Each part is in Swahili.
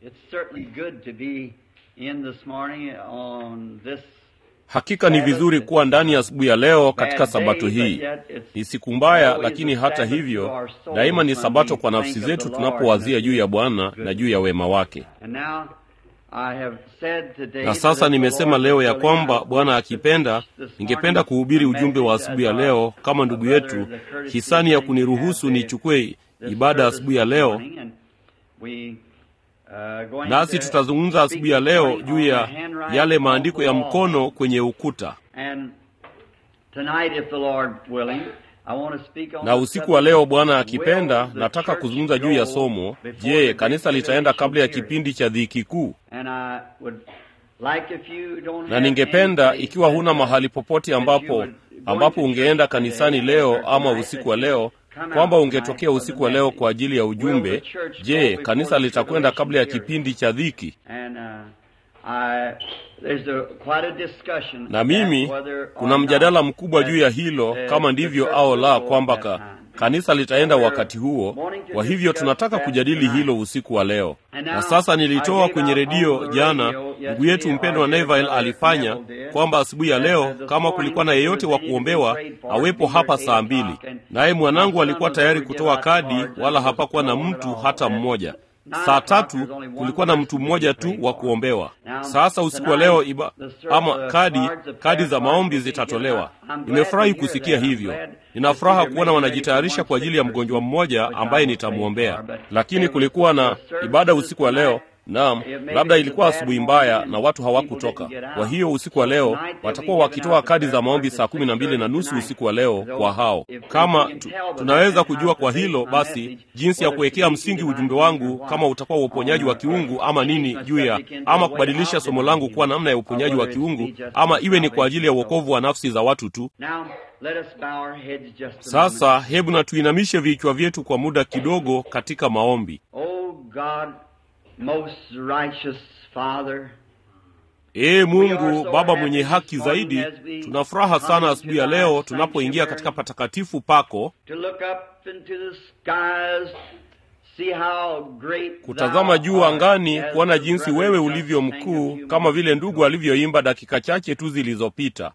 It's certainly good to be in this morning on this Hakika ni vizuri kuwa ndani asubuhi ya leo katika sabato hii. Ni siku mbaya, lakini hata hivyo daima ni sabato kwa nafsi zetu tunapowazia juu ya Bwana na juu ya wema wake. Na sasa nimesema leo ya kwamba Bwana akipenda, ningependa kuhubiri ujumbe wa asubuhi ya leo kama ndugu yetu hisani ya kuniruhusu nichukue ibada asubuhi ya leo nasi tutazungumza asubuhi ya leo juu ya yale maandiko ya mkono kwenye ukuta. Na usiku wa leo, Bwana akipenda, nataka kuzungumza juu ya somo, je, kanisa litaenda kabla ya kipindi cha dhiki kuu? Na ningependa ikiwa huna mahali popote ambapo ambapo ungeenda kanisani leo ama usiku wa leo kwamba ungetokea usiku wa leo kwa ajili ya ujumbe. Je, kanisa litakwenda kabla ya kipindi cha dhiki? Na mimi kuna mjadala mkubwa juu ya hilo, kama ndivyo au la, kwamba ka, kanisa litaenda wakati huo. Kwa hivyo tunataka kujadili hilo usiku wa leo. Na sasa nilitoa kwenye redio jana, ndugu yetu mpendwa Neville alifanya kwamba asubuhi ya leo, kama kulikuwa na yeyote wa kuombewa awepo hapa saa mbili, naye mwanangu alikuwa tayari kutoa kadi, wala hapakuwa na mtu hata mmoja. Saa tatu kulikuwa na mtu mmoja tu wa kuombewa. Sasa usiku wa leo iba, ama kadi kadi za maombi zitatolewa. Nimefurahi kusikia hivyo. Nina furaha kuona wanajitayarisha kwa ajili ya mgonjwa mmoja ambaye nitamwombea, lakini kulikuwa na ibada usiku wa leo. Naam, labda ilikuwa asubuhi mbaya na watu hawakutoka. Kwa hiyo usiku wa leo watakuwa wakitoa kadi za maombi saa kumi na mbili na nusu usiku wa leo kwa hao. Kama tu, tunaweza kujua kwa hilo basi jinsi ya kuwekea msingi ujumbe wangu, kama utakuwa wa uponyaji wa kiungu ama nini juu ya ama kubadilisha somo langu kuwa namna ya uponyaji wa kiungu ama iwe ni kwa ajili ya uokovu wa nafsi za watu tu. Sasa hebu na tuinamishe vichwa vyetu kwa muda kidogo katika maombi. Most righteous Father, Ee Mungu Baba mwenye haki zaidi, tuna furaha sana asubuhi ya leo tunapoingia katika patakatifu pako kutazama juu angani, kuona jinsi wewe ulivyo mkuu, kama vile ndugu alivyoimba dakika chache tu zilizopita,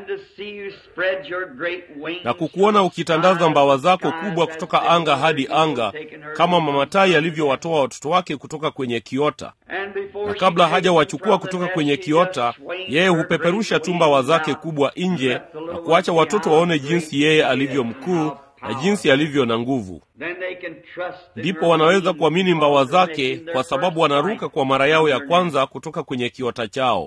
na kukuona ukitandaza mbawa zako kubwa kutoka anga hadi anga, kama mama tai alivyowatoa watoto wake kutoka kwenye kiota. Na kabla hajawachukua kutoka kwenye kiota, yeye hupeperusha tu mbawa zake kubwa nje na kuacha watoto waone jinsi yeye alivyo mkuu na jinsi alivyo na nguvu. Ndipo wanaweza kuamini mbawa zake, kwa sababu wanaruka kwa mara yao ya kwanza kutoka kwenye kiota chao.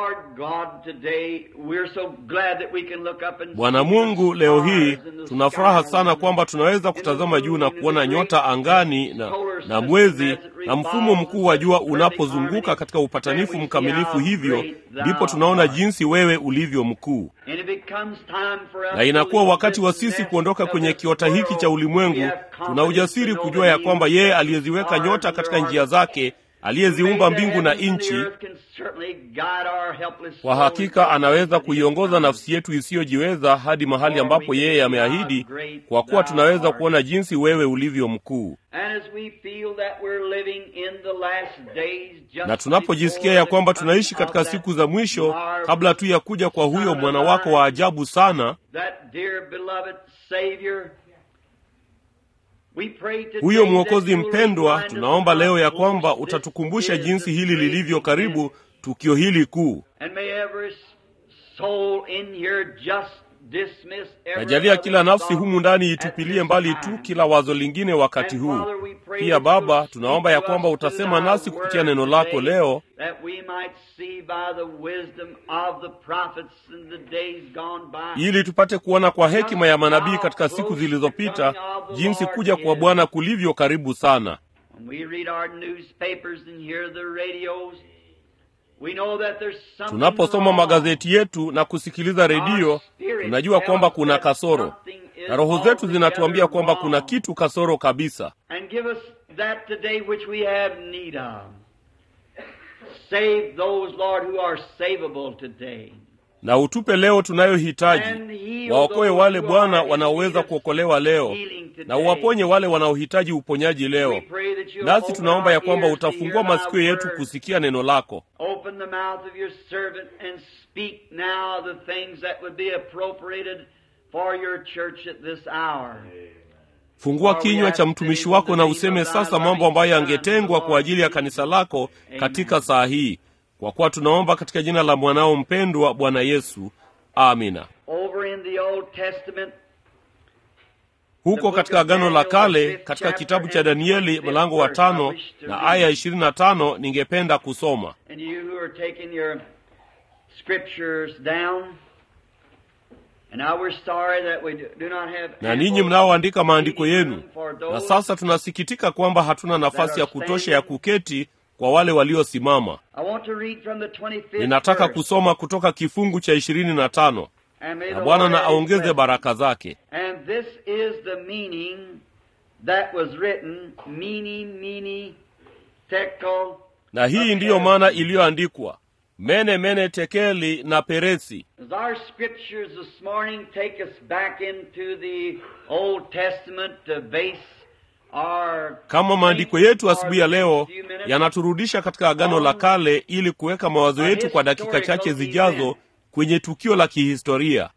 Bwana Mungu, leo hii tuna furaha sana kwamba tunaweza kutazama juu na kuona nyota angani na, na mwezi na mfumo mkuu wa jua unapozunguka katika upatanifu mkamilifu. Hivyo ndipo tunaona jinsi wewe ulivyo mkuu, na inakuwa wakati wa sisi kuondoka kwenye kiota hiki cha ulimwengu. Tuna ujasiri kujua ya kwamba yeye aliyeziweka nyota katika njia zake, aliyeziumba mbingu na nchi, kwa hakika anaweza kuiongoza nafsi yetu isiyojiweza hadi mahali ambapo yeye ameahidi, kwa kuwa tunaweza kuona jinsi wewe ulivyo mkuu. Na tunapojisikia ya kwamba tunaishi katika siku za mwisho, kabla tu ya kuja kwa huyo mwana wako wa ajabu sana huyo mwokozi mpendwa, tunaomba leo ya kwamba utatukumbusha jinsi hili lilivyo karibu, tukio hili kuu. Najalia kila nafsi humu ndani itupilie mbali tu kila wazo lingine wakati huu. Pia Baba, tunaomba ya kwamba utasema nasi kupitia neno lako leo, ili tupate kuona kwa hekima ya manabii katika siku zilizopita jinsi kuja kwa Bwana kulivyo karibu sana. Tunaposoma magazeti yetu na kusikiliza redio, tunajua kwamba kuna kasoro, na roho zetu zinatuambia kwamba kuna kitu kasoro kabisa. na utupe leo tunayohitaji. Waokoe wale Bwana wanaoweza kuokolewa leo, na uwaponye wale wanaohitaji uponyaji leo. Nasi tunaomba ya kwamba utafungua masikio yetu kusikia neno lako. Fungua kinywa cha mtumishi wako na useme sasa mambo ambayo yangetengwa kwa ajili ya kanisa lako katika saa hii, kwa kuwa tunaomba katika jina la mwanao mpendwa Bwana Yesu, amina. Huko katika Agano la Kale, katika kitabu cha Danieli mlango wa tano na aya ishirini na tano ningependa kusoma na ninyi mnaoandika maandiko yenu. Na sasa tunasikitika kwamba hatuna nafasi ya kutosha ya kuketi kwa wale waliosimama. Ninataka kusoma kutoka kifungu cha ishirini na tano na Bwana na aongeze baraka zake. Na hii ndiyo maana iliyoandikwa mene mene tekeli na peresi. Kama maandiko yetu asubuhi ya leo yanaturudisha katika Agano la Kale ili kuweka mawazo yetu kwa dakika chache zijazo kwenye tukio la kihistoria.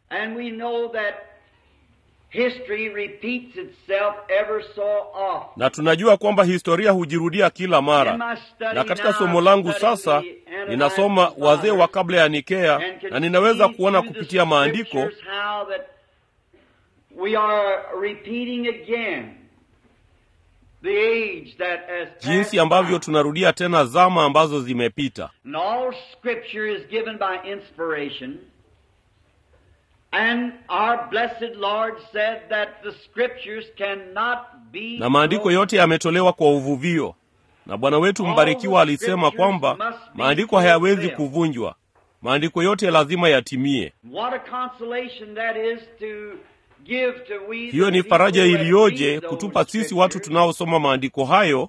Na tunajua kwamba historia hujirudia kila mara. Na katika somo langu sasa ninasoma wazee wa kabla ya Nikea, na ninaweza kuona kupitia maandiko jinsi ambavyo tunarudia tena zama ambazo zimepita. Na maandiko yote yametolewa kwa uvuvio, na Bwana wetu mbarikiwa alisema kwamba maandiko hayawezi kuvunjwa, maandiko yote lazima yatimie. Hiyo ni faraja iliyoje kutupa sisi watu tunaosoma maandiko hayo,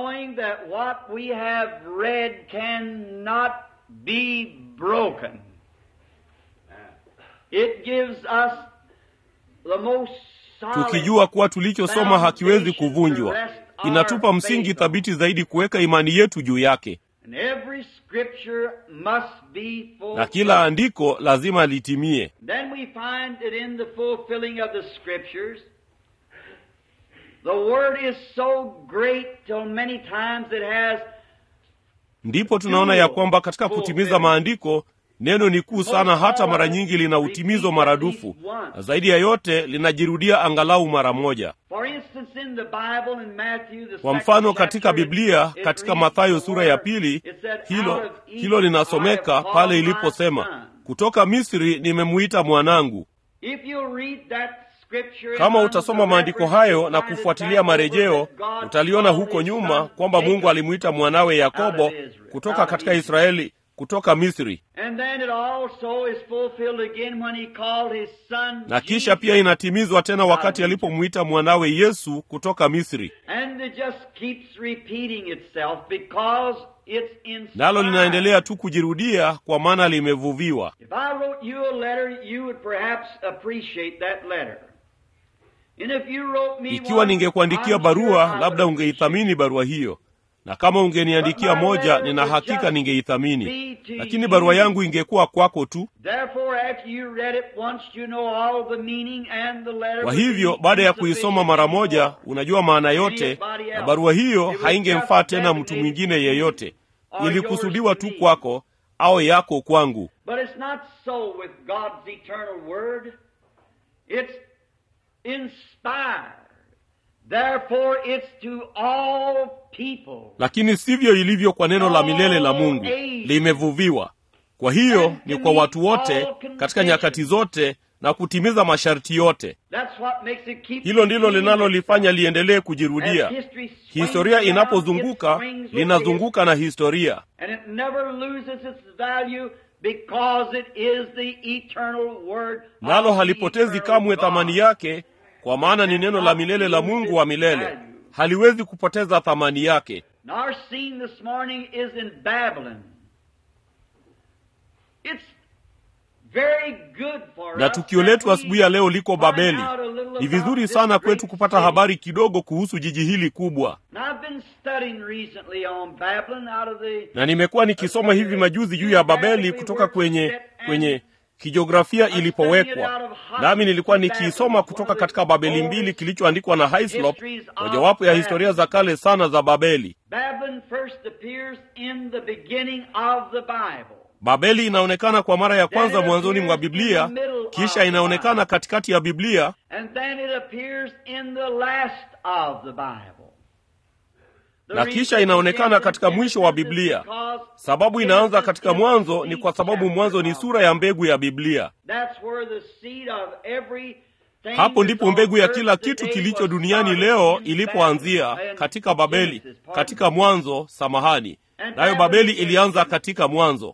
tukijua kuwa tulichosoma hakiwezi kuvunjwa. Inatupa msingi thabiti zaidi kuweka imani yetu juu yake, na kila andiko lazima litimie. Ndipo tunaona ya kwamba katika kutimiza maandiko neno ni kuu sana, hata mara nyingi lina utimizo maradufu, na zaidi ya yote linajirudia angalau mara moja. Kwa mfano, katika Biblia, katika Mathayo sura ya pili, hilo hilo linasomeka pale iliposema, kutoka Misri nimemuita mwanangu. Kama utasoma maandiko hayo na kufuatilia marejeo, utaliona huko nyuma kwamba Mungu alimuita mwanawe Yakobo kutoka katika Israeli kutoka Misri, na kisha pia inatimizwa tena wakati alipomwita mwanawe Yesu kutoka Misri, nalo linaendelea tu kujirudia kwa maana limevuviwa. Ikiwa ningekuandikia barua, labda ungeithamini barua hiyo na kama ungeniandikia moja, nina hakika ningeithamini, lakini barua yangu ingekuwa kwako tu. Kwa hivyo, baada ya kuisoma mara moja, unajua maana yote, na barua hiyo haingemfaa tena mtu mwingine yeyote. Ilikusudiwa tu kwako au yako kwangu. Lakini sivyo ilivyo kwa neno la milele la Mungu, limevuviwa. Kwa hiyo ni kwa watu wote katika nyakati zote na kutimiza masharti yote. Hilo ndilo linalolifanya liendelee kujirudia. Historia inapozunguka, linazunguka na historia, nalo halipotezi kamwe thamani yake kwa maana ni neno la milele la Mungu wa milele, haliwezi kupoteza thamani yake. na tukio letu asubuhi ya leo liko Babeli. Ni vizuri sana kwetu kupata habari kidogo kuhusu jiji hili kubwa, na nimekuwa nikisoma hivi majuzi juu ya Babeli kutoka kwenye kwenye kijiografia ilipowekwa, nami nilikuwa nikiisoma kutoka katika Babeli mbili kilichoandikwa na Hislop, mojawapo ya historia za kale sana za Babeli. Babeli inaonekana kwa mara ya kwanza mwanzoni mwa Biblia, kisha inaonekana katikati ya Biblia, na kisha inaonekana katika mwisho wa Biblia. Sababu inaanza katika Mwanzo ni kwa sababu Mwanzo ni sura ya mbegu ya Biblia. Hapo ndipo mbegu ya kila kitu kilicho duniani leo ilipoanzia, katika Babeli, katika Mwanzo. Samahani, nayo Babeli ilianza katika Mwanzo.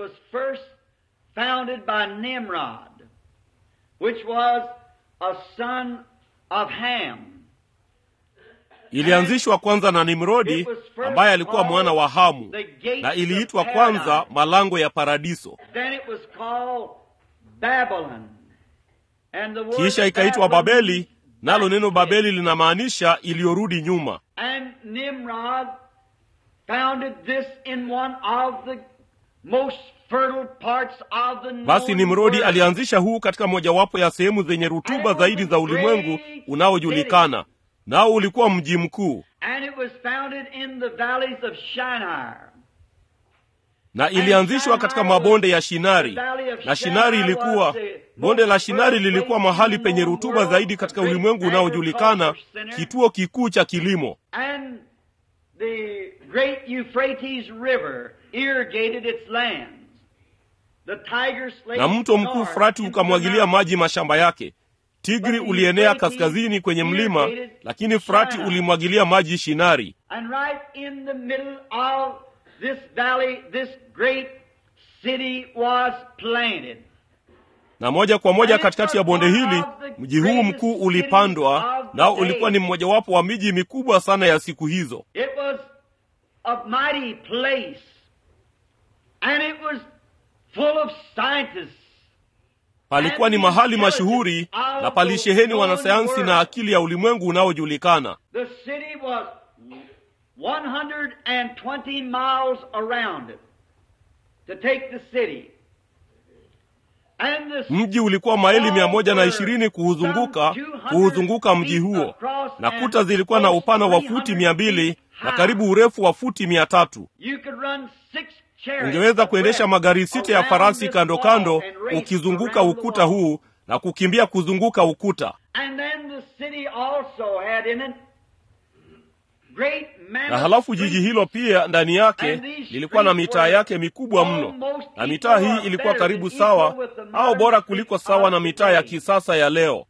Ilianzishwa kwanza na Nimrodi ambaye alikuwa mwana wa Hamu, na iliitwa kwanza malango ya paradiso. Kisha ikaitwa Babeli, nalo neno Babeli linamaanisha iliyorudi nyuma. Basi Nimrodi alianzisha huu katika mojawapo ya sehemu zenye rutuba zaidi za ulimwengu unaojulikana nao ulikuwa mji mkuu, na ilianzishwa katika mabonde ya Shinari. Na Shinari ilikuwa bonde la Shinari lilikuwa mahali penye rutuba zaidi katika ulimwengu unaojulikana, kituo kikuu cha kilimo. Na mto mkuu Frati ukamwagilia maji mashamba yake. Tigri ulienea kaskazini kwenye mlima, lakini Frati ulimwagilia maji Shinari. Na moja kwa moja katikati ya bonde hili mji huu mkuu ulipandwa, nao ulikuwa ni mmojawapo wa miji mikubwa sana ya siku hizo. Palikuwa ni mahali mashuhuri na palisheheni wanasayansi na akili ya ulimwengu unaojulikana. Mji ulikuwa maili mia moja na ishirini kuuzunguka kuuzunguka mji huo, na kuta zilikuwa na upana wa futi mia mbili na karibu urefu wa futi mia tatu. Ungeweza kuendesha magari sita ya farasi kando kando ukizunguka ukuta huu na kukimbia kuzunguka ukuta. Na halafu jiji hilo pia ndani yake lilikuwa na mitaa yake mikubwa mno, na mitaa hii ilikuwa karibu sawa au bora kuliko sawa na mitaa ya kisasa ya leo.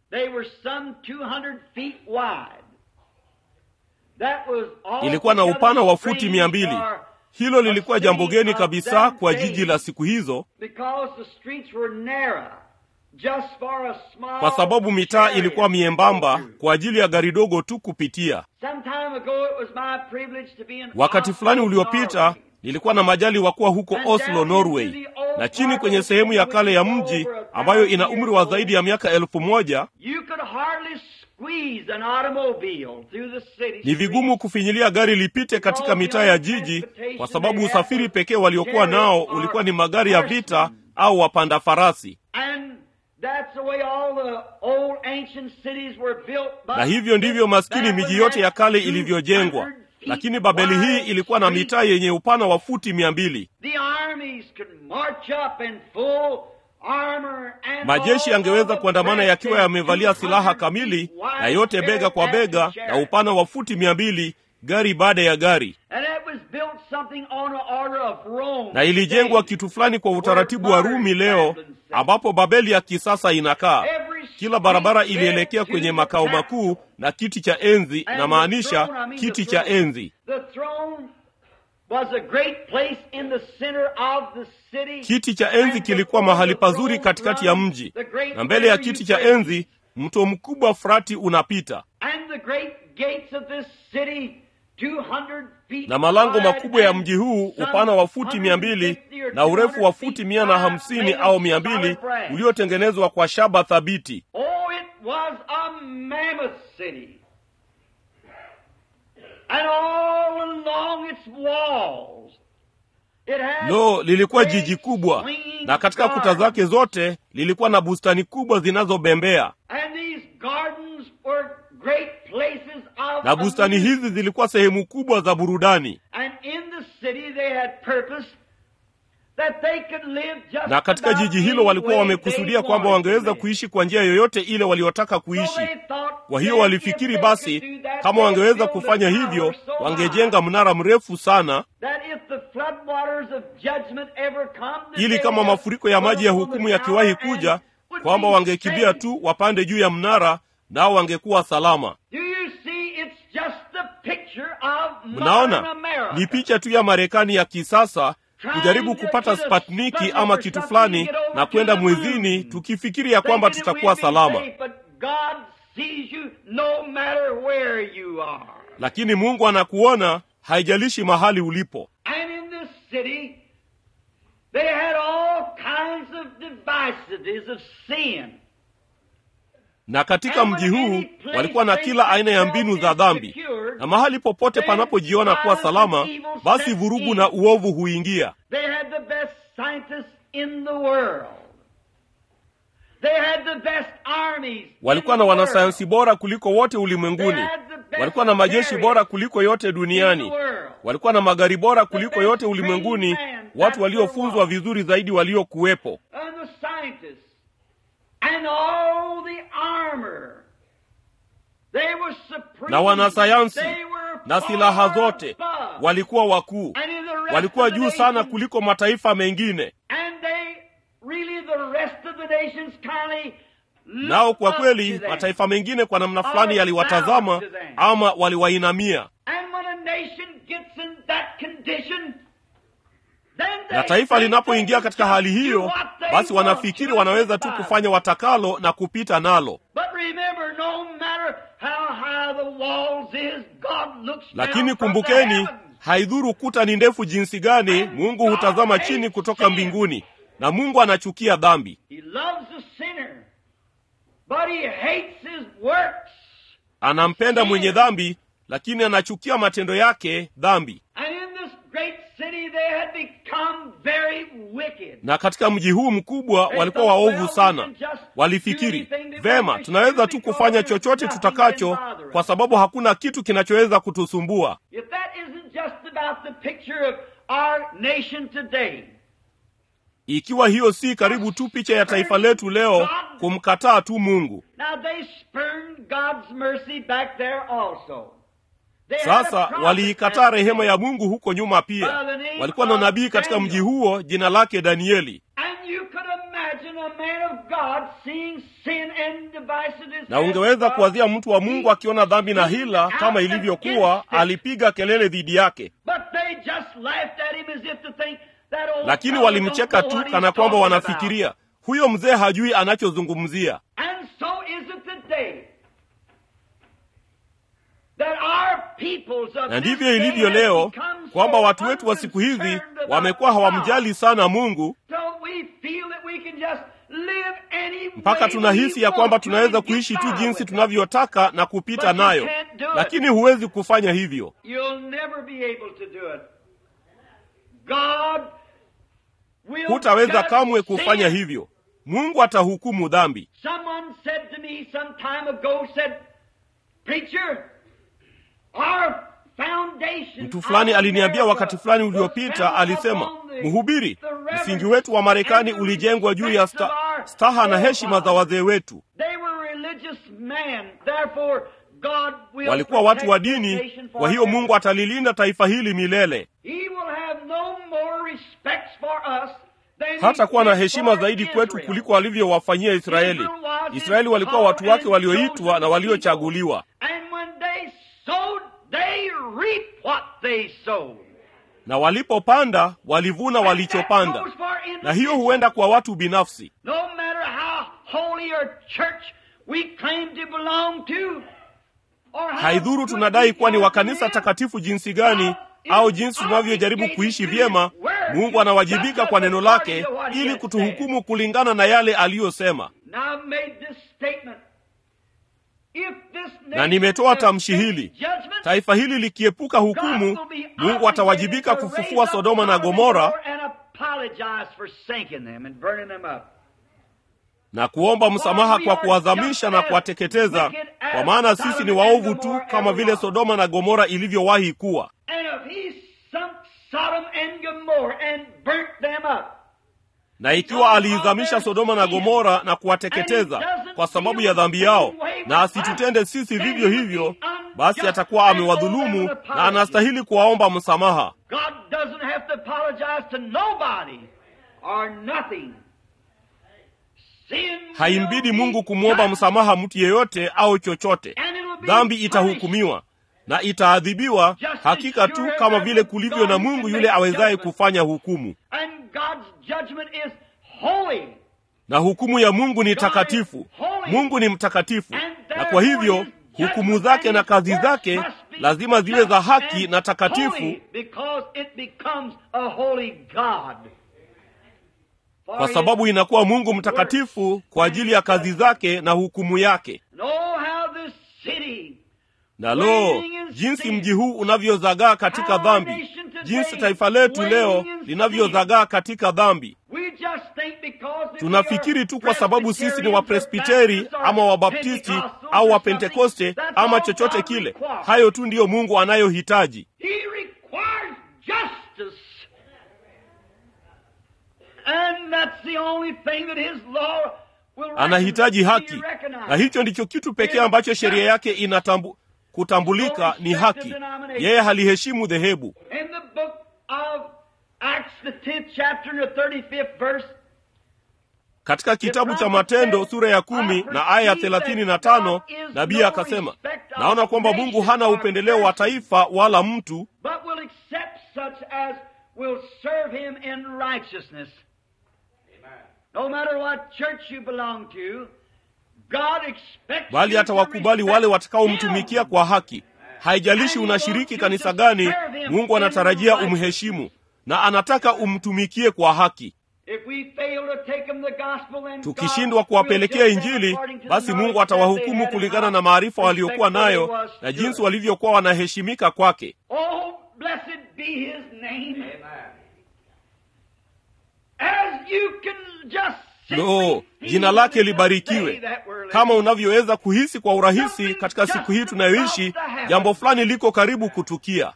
Ilikuwa na upana wa futi mia mbili. Hilo lilikuwa jambo geni kabisa kwa jiji la siku hizo, kwa sababu mitaa ilikuwa miembamba kwa ajili ya gari dogo tu kupitia. Wakati fulani uliopita nilikuwa na majali wa kuwa huko Oslo, Norway, na chini kwenye sehemu ya kale ya mji ambayo ina umri wa zaidi ya miaka elfu moja ni vigumu kufinyilia gari lipite katika mitaa ya jiji, kwa sababu usafiri pekee waliokuwa nao ulikuwa ni magari ya vita au wapanda farasi. Na hivyo ndivyo maskini miji yote ya kale ilivyojengwa. Lakini Babeli hii ilikuwa na mitaa yenye upana wa futi mia mbili. Majeshi yangeweza kuandamana yakiwa yamevalia silaha kamili na yote bega kwa bega na upana wa futi mia mbili, gari baada ya gari. Na ilijengwa kitu fulani kwa utaratibu wa Rumi leo, ambapo Babeli ya kisasa inakaa. Kila barabara ilielekea kwenye makao makuu na kiti cha enzi, na maanisha kiti cha enzi Kiti cha enzi kilikuwa mahali pazuri katikati ya mji, na mbele ya kiti cha enzi mto mkubwa Frati unapita, na malango makubwa ya mji huu upana wa futi mia mbili na urefu wa futi mia na hamsini au mia mbili uliotengenezwa kwa shaba thabiti. Oh, it was a mammoth city. And all along its walls, it had Lo, lilikuwa great jiji kubwa, swinging na katika kuta gardens. zake zote lilikuwa na bustani kubwa zinazobembea, And these gardens were great places of na bustani amusement. hizi zilikuwa sehemu kubwa za burudani. And in the city they had purpose that they could live just Na katika about jiji hilo any walikuwa way wamekusudia they kwamba wanted to wangeweza live. kuishi kwa njia yoyote ile waliotaka So kuishi. they thought Kwa hiyo that walifikiri if they basi, could do that, kama they'd wangeweza build a kufanya tower hivyo, so wangejenga high mnara mrefu sana, that if the floodwaters of judgment ever come, that ili they kama would mafuriko ya maji ya put upon the hukumu yakiwahi tower and kuja, would kwamba be wangekimbia saved. tu wapande juu ya mnara, nao wangekuwa salama. Do you see? It's just the picture of modern Mnaona, America. ni picha tu ya Marekani ya kisasa kujaribu kupata Sputniki ama kitu fulani na kwenda mwezini, tukifikiri ya kwamba Thinking that tutakuwa we'd be salama. safe, but God sees you no matter where you are. Lakini Mungu anakuona, haijalishi mahali ulipo. And in this city, they had all kinds of divisities of sin. Na katika mji huu walikuwa na kila aina ya mbinu za dhambi, na mahali popote panapojiona kuwa salama, basi vurugu na uovu huingia. They had the best scientists in the world. They had the best armies. Walikuwa in na the wanasayansi world. bora kuliko wote ulimwenguni, walikuwa na majeshi bora kuliko yote duniani, walikuwa na magari bora kuliko yote ulimwenguni, watu waliofunzwa vizuri zaidi waliokuwepo. And the scientists and all the armor. They were supreme. na wanasayansi They were na far silaha zote above. walikuwa wakuu, And in the rest walikuwa of the juu sana nations, kuliko mataifa mengine. And they really the rest of the nations kindly Nao kwa looked up kweli to them. mataifa mengine kwa namna fulani yaliwatazama ama waliwainamia. And when a nation gets in that condition, then they Na taifa think linapoingia they katika can hali do hiyo, what they basi want wanafikiri to wanaweza tu about it. kufanya watakalo na kupita nalo. But remember, no matter how high the walls is, God looks Lakini down from the kumbukeni, heavens. haidhuru kuta ni ndefu jinsi gani, Mungu hutazama chini kutoka mbinguni, na Mungu anachukia dhambi. He loves the sinner, but he hates his works. Anampenda mwenye dhambi, lakini anachukia matendo yake dhambi. And in this great city, they had become very wicked. Na katika mji huu mkubwa walikuwa waovu sana. Walifikiri vema, tunaweza tu kufanya chochote tutakacho, kwa sababu hakuna kitu kinachoweza kutusumbua. If that isn't just about the picture of our nation today, Ikiwa hiyo si karibu tu picha ya taifa letu leo, kumkataa tu Mungu. now they spurned God's mercy back there also. They had a Sasa prophet waliikataa that rehema day. ya Mungu huko nyuma pia. Walikuwa na nabii katika mji huo, jina lake Danieli. And you could imagine a man of God seeing sin and divisiveness. Na ungeweza kuwazia mtu wa Mungu akiona dhambi na hila kama ilivyokuwa, alipiga kelele dhidi yake, But they just laughed at him as if to think that old lakini fellow walimcheka don't know tu what he's kana kwamba talking about. wanafikiria huyo mzee hajui anachozungumzia. And so is it today. That our peoples of Na this ndivyo day ilivyo have leo become so kwamba watu wetu wa siku hizi unconcerned about wamekuwa hawamjali sana Mungu God. So we feel that we can just live any mpaka way tunahisi we ya kwamba want to tunaweza and get kuishi tu by jinsi with it. tunavyotaka na kupita But you nayo, can't do it. lakini huwezi kufanya hivyo. You'll never be able to do it. God will Hutaweza judge kamwe kufanya sin. hivyo. Mungu atahukumu dhambi. Someone said to me some time ago, said, Preacher, our foundation Mtu fulani aliniambia wakati fulani uliopita, alisema, mhubiri, msingi wetu wa Marekani ulijengwa juu ya sta, staha na heshima za wazee wetu. They were religious men, therefore God will Walikuwa watu wa protect dini, this nation kwa hiyo forever. Mungu atalilinda taifa hili milele. He will have no more respect for us than Hata he kuwa na did heshima for zaidi kwetu Israel. kuliko alivyowafanyia Israeli. Israeli walikuwa watu wake walioitwa na waliochaguliwa, And when they sowed, they reap what they sowed. na walipopanda walivuna walichopanda, na hiyo huenda kwa watu binafsi. No matter how holy or church we claim to belong to, or how Haidhuru good tunadai we kuwa ni are wa to kanisa live, takatifu jinsi gani, au jinsi tunavyojaribu kuishi vyema. Mungu anawajibika kwa neno lake ili kutuhukumu kulingana na yale aliyosema. Na nimetoa tamshi hili, taifa hili likiepuka hukumu, Mungu atawajibika kufufua Sodoma na Gomora na kuomba msamaha kwa kuwazamisha na kuwateketeza, kwa maana sisi ni waovu tu kama vile Sodoma na Gomora ilivyowahi kuwa. Na ikiwa aliizamisha Sodoma na Gomora na kuwateketeza kwa sababu ya dhambi yao, na asitutende sisi vivyo hivyo, basi atakuwa amewadhulumu na anastahili kuwaomba msamaha. Haimbidi Mungu kumwomba msamaha mtu yeyote au chochote. Dhambi itahukumiwa na itaadhibiwa hakika tu kama vile kulivyo na Mungu yule awezaye kufanya hukumu. Na hukumu ya Mungu ni takatifu. Mungu ni mtakatifu, na kwa hivyo hukumu zake na kazi zake lazima ziwe za haki na takatifu, kwa sababu inakuwa Mungu mtakatifu kwa ajili ya kazi zake na hukumu yake. Na lo, jinsi mji huu unavyozagaa katika dhambi, jinsi taifa letu leo linavyozagaa katika dhambi. Tunafikiri tu kwa sababu sisi ni Wapresbiteri ama Wabaptisti au Wapentekoste ama chochote kile, hayo tu ndiyo Mungu anayohitaji. Anahitaji haki, na hicho ndicho kitu pekee ambacho sheria yake inatambu kutambulika ni haki. Yeye haliheshimu dhehebu. Katika kitabu cha Matendo sura ya kumi na aya ya thelathini na tano nabii akasema, naona kwamba Mungu hana upendeleo wa taifa wala mtu, bali atawakubali wale watakaomtumikia kwa haki. Haijalishi unashiriki kanisa gani, Mungu anatarajia umheshimu na anataka umtumikie kwa haki. Tukishindwa kuwapelekea Injili, basi Mungu atawahukumu kulingana na maarifa waliokuwa nayo na jinsi walivyokuwa wanaheshimika kwake. Lo, jina lake libarikiwe. Kama unavyoweza kuhisi kwa urahisi katika siku hii tunayoishi, jambo fulani liko karibu kutukia.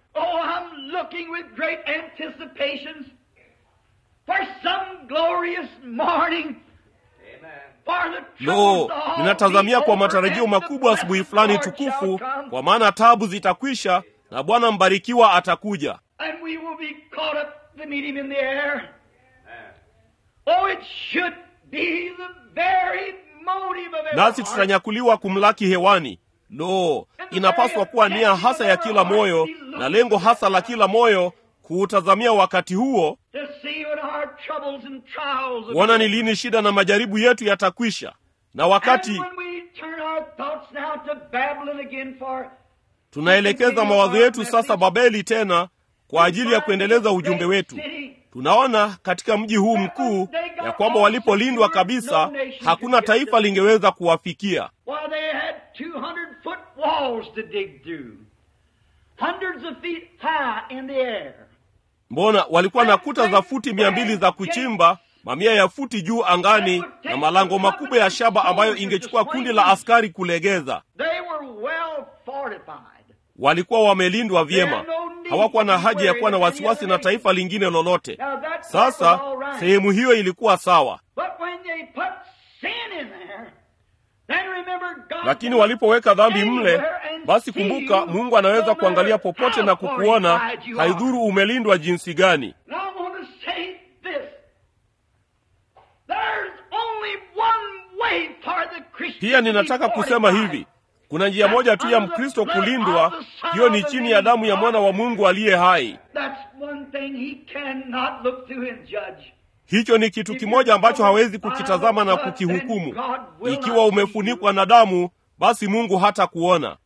Lo, ninatazamia kwa matarajio makubwa asubuhi fulani tukufu, kwa maana tabu zitakwisha na Bwana mbarikiwa atakuja. Nasi tutanyakuliwa kumlaki hewani. Lo, inapaswa kuwa nia hasa ya kila moyo na lengo hasa la kila moyo kuutazamia wakati huo, kuona ni lini shida na majaribu yetu yatakwisha, na wakati tunaelekeza mawazo yetu sasa Babeli tena kwa ajili ya kuendeleza ujumbe wetu. Tunaona katika mji huu mkuu ya kwamba walipolindwa kabisa, hakuna taifa lingeweza kuwafikia. Mbona walikuwa na kuta za futi mia mbili za kuchimba, mamia ya futi juu angani, na malango makubwa ya shaba ambayo ingechukua kundi la askari kulegeza. Walikuwa wamelindwa vyema, hawakuwa na haja ya kuwa na wasiwasi na taifa lingine lolote. Sasa sehemu hiyo ilikuwa sawa, lakini walipoweka dhambi mle, basi kumbuka, Mungu anaweza kuangalia popote na kukuona, haidhuru umelindwa jinsi gani. Pia ninataka kusema hivi kuna njia moja tu ya Mkristo kulindwa, hiyo ni chini ya damu ya mwana wa Mungu aliye hai. Hicho ni kitu kimoja ambacho hawezi kukitazama na kukihukumu. Ikiwa umefunikwa na damu, basi Mungu hata kuona.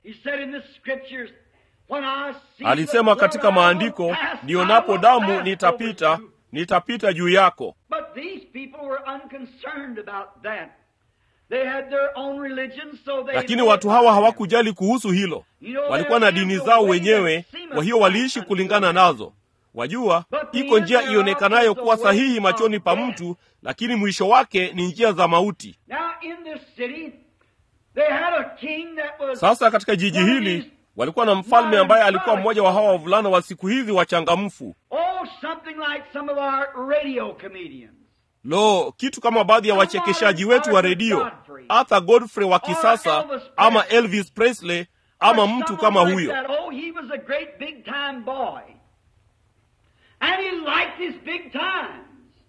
Alisema katika maandiko, nionapo damu nitapita, nitapita juu yako But these people were unconcerned about that. They had their own religion, so they lakini watu hawa hawakujali kuhusu hilo walikuwa na dini zao wenyewe kwa hiyo waliishi kulingana nazo wajua iko njia ionekanayo kuwa sahihi machoni pa mtu lakini mwisho wake ni njia za mauti Now in this city, they had a king that was sasa katika jiji hili walikuwa na mfalme ambaye alikuwa mmoja wa hawa wavulana wa siku hizi wachangamfu oh something like some of our radio comedians. lo kitu kama baadhi ya wachekeshaji wetu wa redio arthur godfrey wa kisasa ama elvis presley ama Or mtu someone kama like huyo that. Oh, he was a great big time boy. And he liked his big times.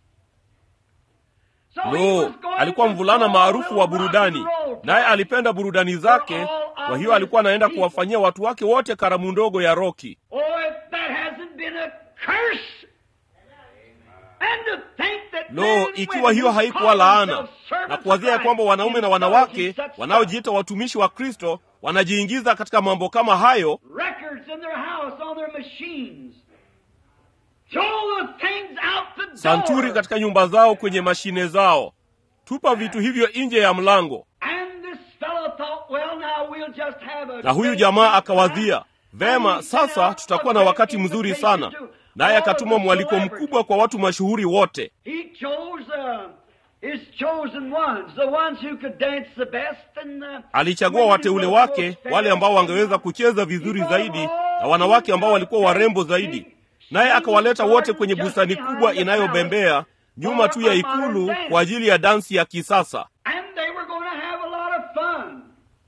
So he lo was going alikuwa to mvulana all maarufu little wa rock and burudani roll naye parties. alipenda burudani zake kwa hiyo alikuwa anaenda kuwafanyia watu wake wote karamu ndogo ya roki Oh, if that hasn't been a curse. And to think that men lo and ikiwa women hiyo who haikuwa call laana themselves servants na of kuwazia ya Christ kwamba wanaume na wanawake indulge in such wanaojiita watumishi wa kristo wanajiingiza katika mambo kama hayo records in their house on their machines. Throw the things out the door. santuri katika nyumba zao kwenye mashine zao tupa vitu hivyo nje ya mlango And this fellow thought, well, now we'll just have a na huyu great jamaa big akawazia time. vema And he sent sasa out tutakuwa a na great wakati mzuri invitation sana to naye all akatuma the mwaliko celebrities. mkubwa kwa watu mashuhuri wote He chose uh, his chosen ones, the ones who could dance the best and uh, alichagua women wateule who were wake most wale ambao fair. wangeweza kucheza vizuri He zaidi brought na all wanawake ambao these walikuwa warembo zaidi naye akawaleta wote kwenye bustani kubwa inayobembea nyuma tu ya ikulu kwa ajili ya dansi ya kisasa And they were going to have a lot of fun.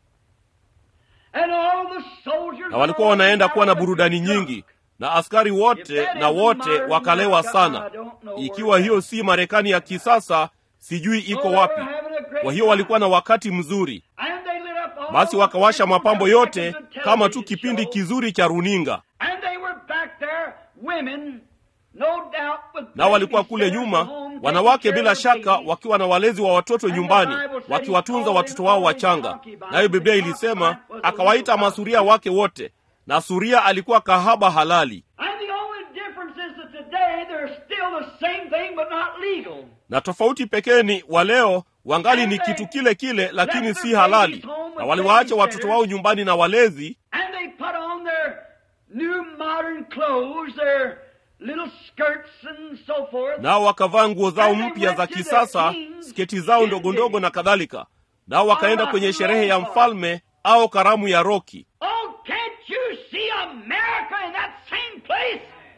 And all the soldiers na walikuwa wanaenda kuwa na burudani nyingi na askari wote na wote wakalewa sana ikiwa hiyo si marekani ya kisasa sijui iko wapi kwa hiyo walikuwa na wakati mzuri basi wakawasha mapambo yote kama tu kipindi kizuri cha runinga And they were back there, women, no doubt with nao walikuwa kule babies nyuma at home, wanawake taking bila care of shaka babies. wakiwa na walezi wa watoto nyumbani wakiwatunza watoto wao wachanga nayo biblia ilisema akawaita masuria wake wote na suria alikuwa kahaba halali And the only difference is that today they're still the same thing but not legal. na tofauti pekee ni wa leo wangali ni kitu kile kile lakini si halali na waliwaacha watoto wao nyumbani na walezi And they put on their new modern clothes, their little skirts and so forth. nao wakavaa nguo zao mpya za kisasa sketi zao ndogo ndogo na kadhalika nao wakaenda kwenye sherehe ya mfalme au karamu ya roki Oh, can't you see America in that same place?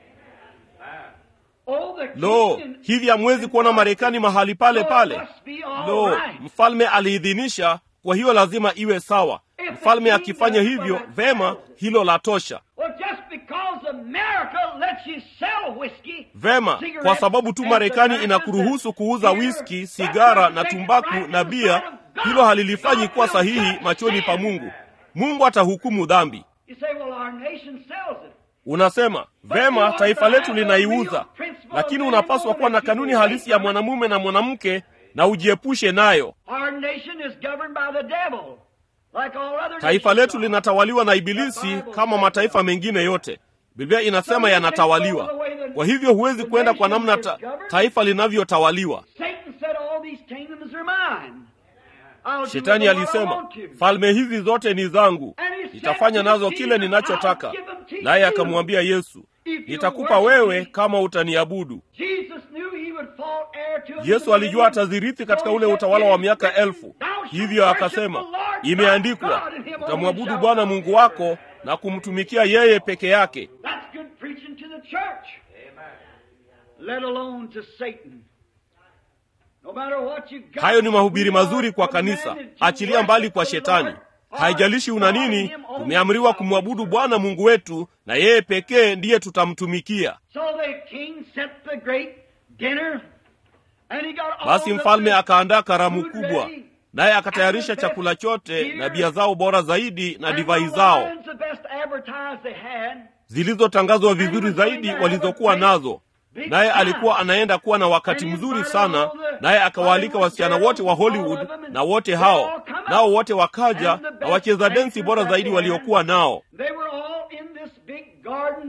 Oh, the lo king hivi hamwezi kuona marekani mahali pale Oh, it pale must be all lo right. mfalme aliidhinisha kwa hiyo lazima iwe sawa mfalme akifanya hivyo vema hilo la tosha Well, just because America lets you sell whiskey, vema cigarettes, kwa sababu tu and marekani tobacco inakuruhusu and kuuza beer, wiski that sigara doesn't na make it tumbaku right na in the bia sight of God. hilo halilifanyi kuwa God will sahihi judge machoni pa sin. mungu mungu atahukumu dhambi You say, well, our nation sells it. unasema vema taifa letu linaiuza lakini unapaswa kuwa na kanuni halisi ya mwanamume na mwanamke na ujiepushe nayo Our nation is governed by the devil, like all other taifa nations letu are. linatawaliwa na ibilisi kama mataifa mengine yote biblia inasema yanatawaliwa kwa hivyo huwezi kwenda kwa namna ta, taifa linavyotawaliwa Satan said, all these kingdoms are mine. I'll do shetani with them what I alisema want to. falme hizi zote ni zangu nitafanya nazo kile ninachotaka naye akamwambia yesu nitakupa wewe kama utaniabudu Jesus knew he would fall heir to the yesu alijua dominion. atazirithi katika ule utawala wa miaka elfu hivyo akasema imeandikwa utamwabudu bwana mungu wako na kumtumikia yeye peke yake That's good preaching to the church. Let alone to Satan. No matter what you got, hayo ni mahubiri we are mazuri kwa kanisa commanded to achilia mbali worship kwa the shetani Lord, our haijalishi una God, nini Him only tumeamriwa shall we kumwabudu bwana mungu wetu na yeye pekee ndiye tutamtumikia So the king set the great dinner, and he got all basi the mfalme best akaandaa karamu food kubwa ready, naye akatayarisha and the best chakula chote beer, na bia zao bora zaidi na and divai the zao wines the best advertised they had. zilizotangazwa vizuri zaidi walizokuwa nazo naye alikuwa anaenda kuwa na wakati mzuri sana naye akawaalika wasichana wote wa hollywood na wote hao nao wote wakaja na wacheza densi bora zaidi waliokuwa nao They were all in this big garden,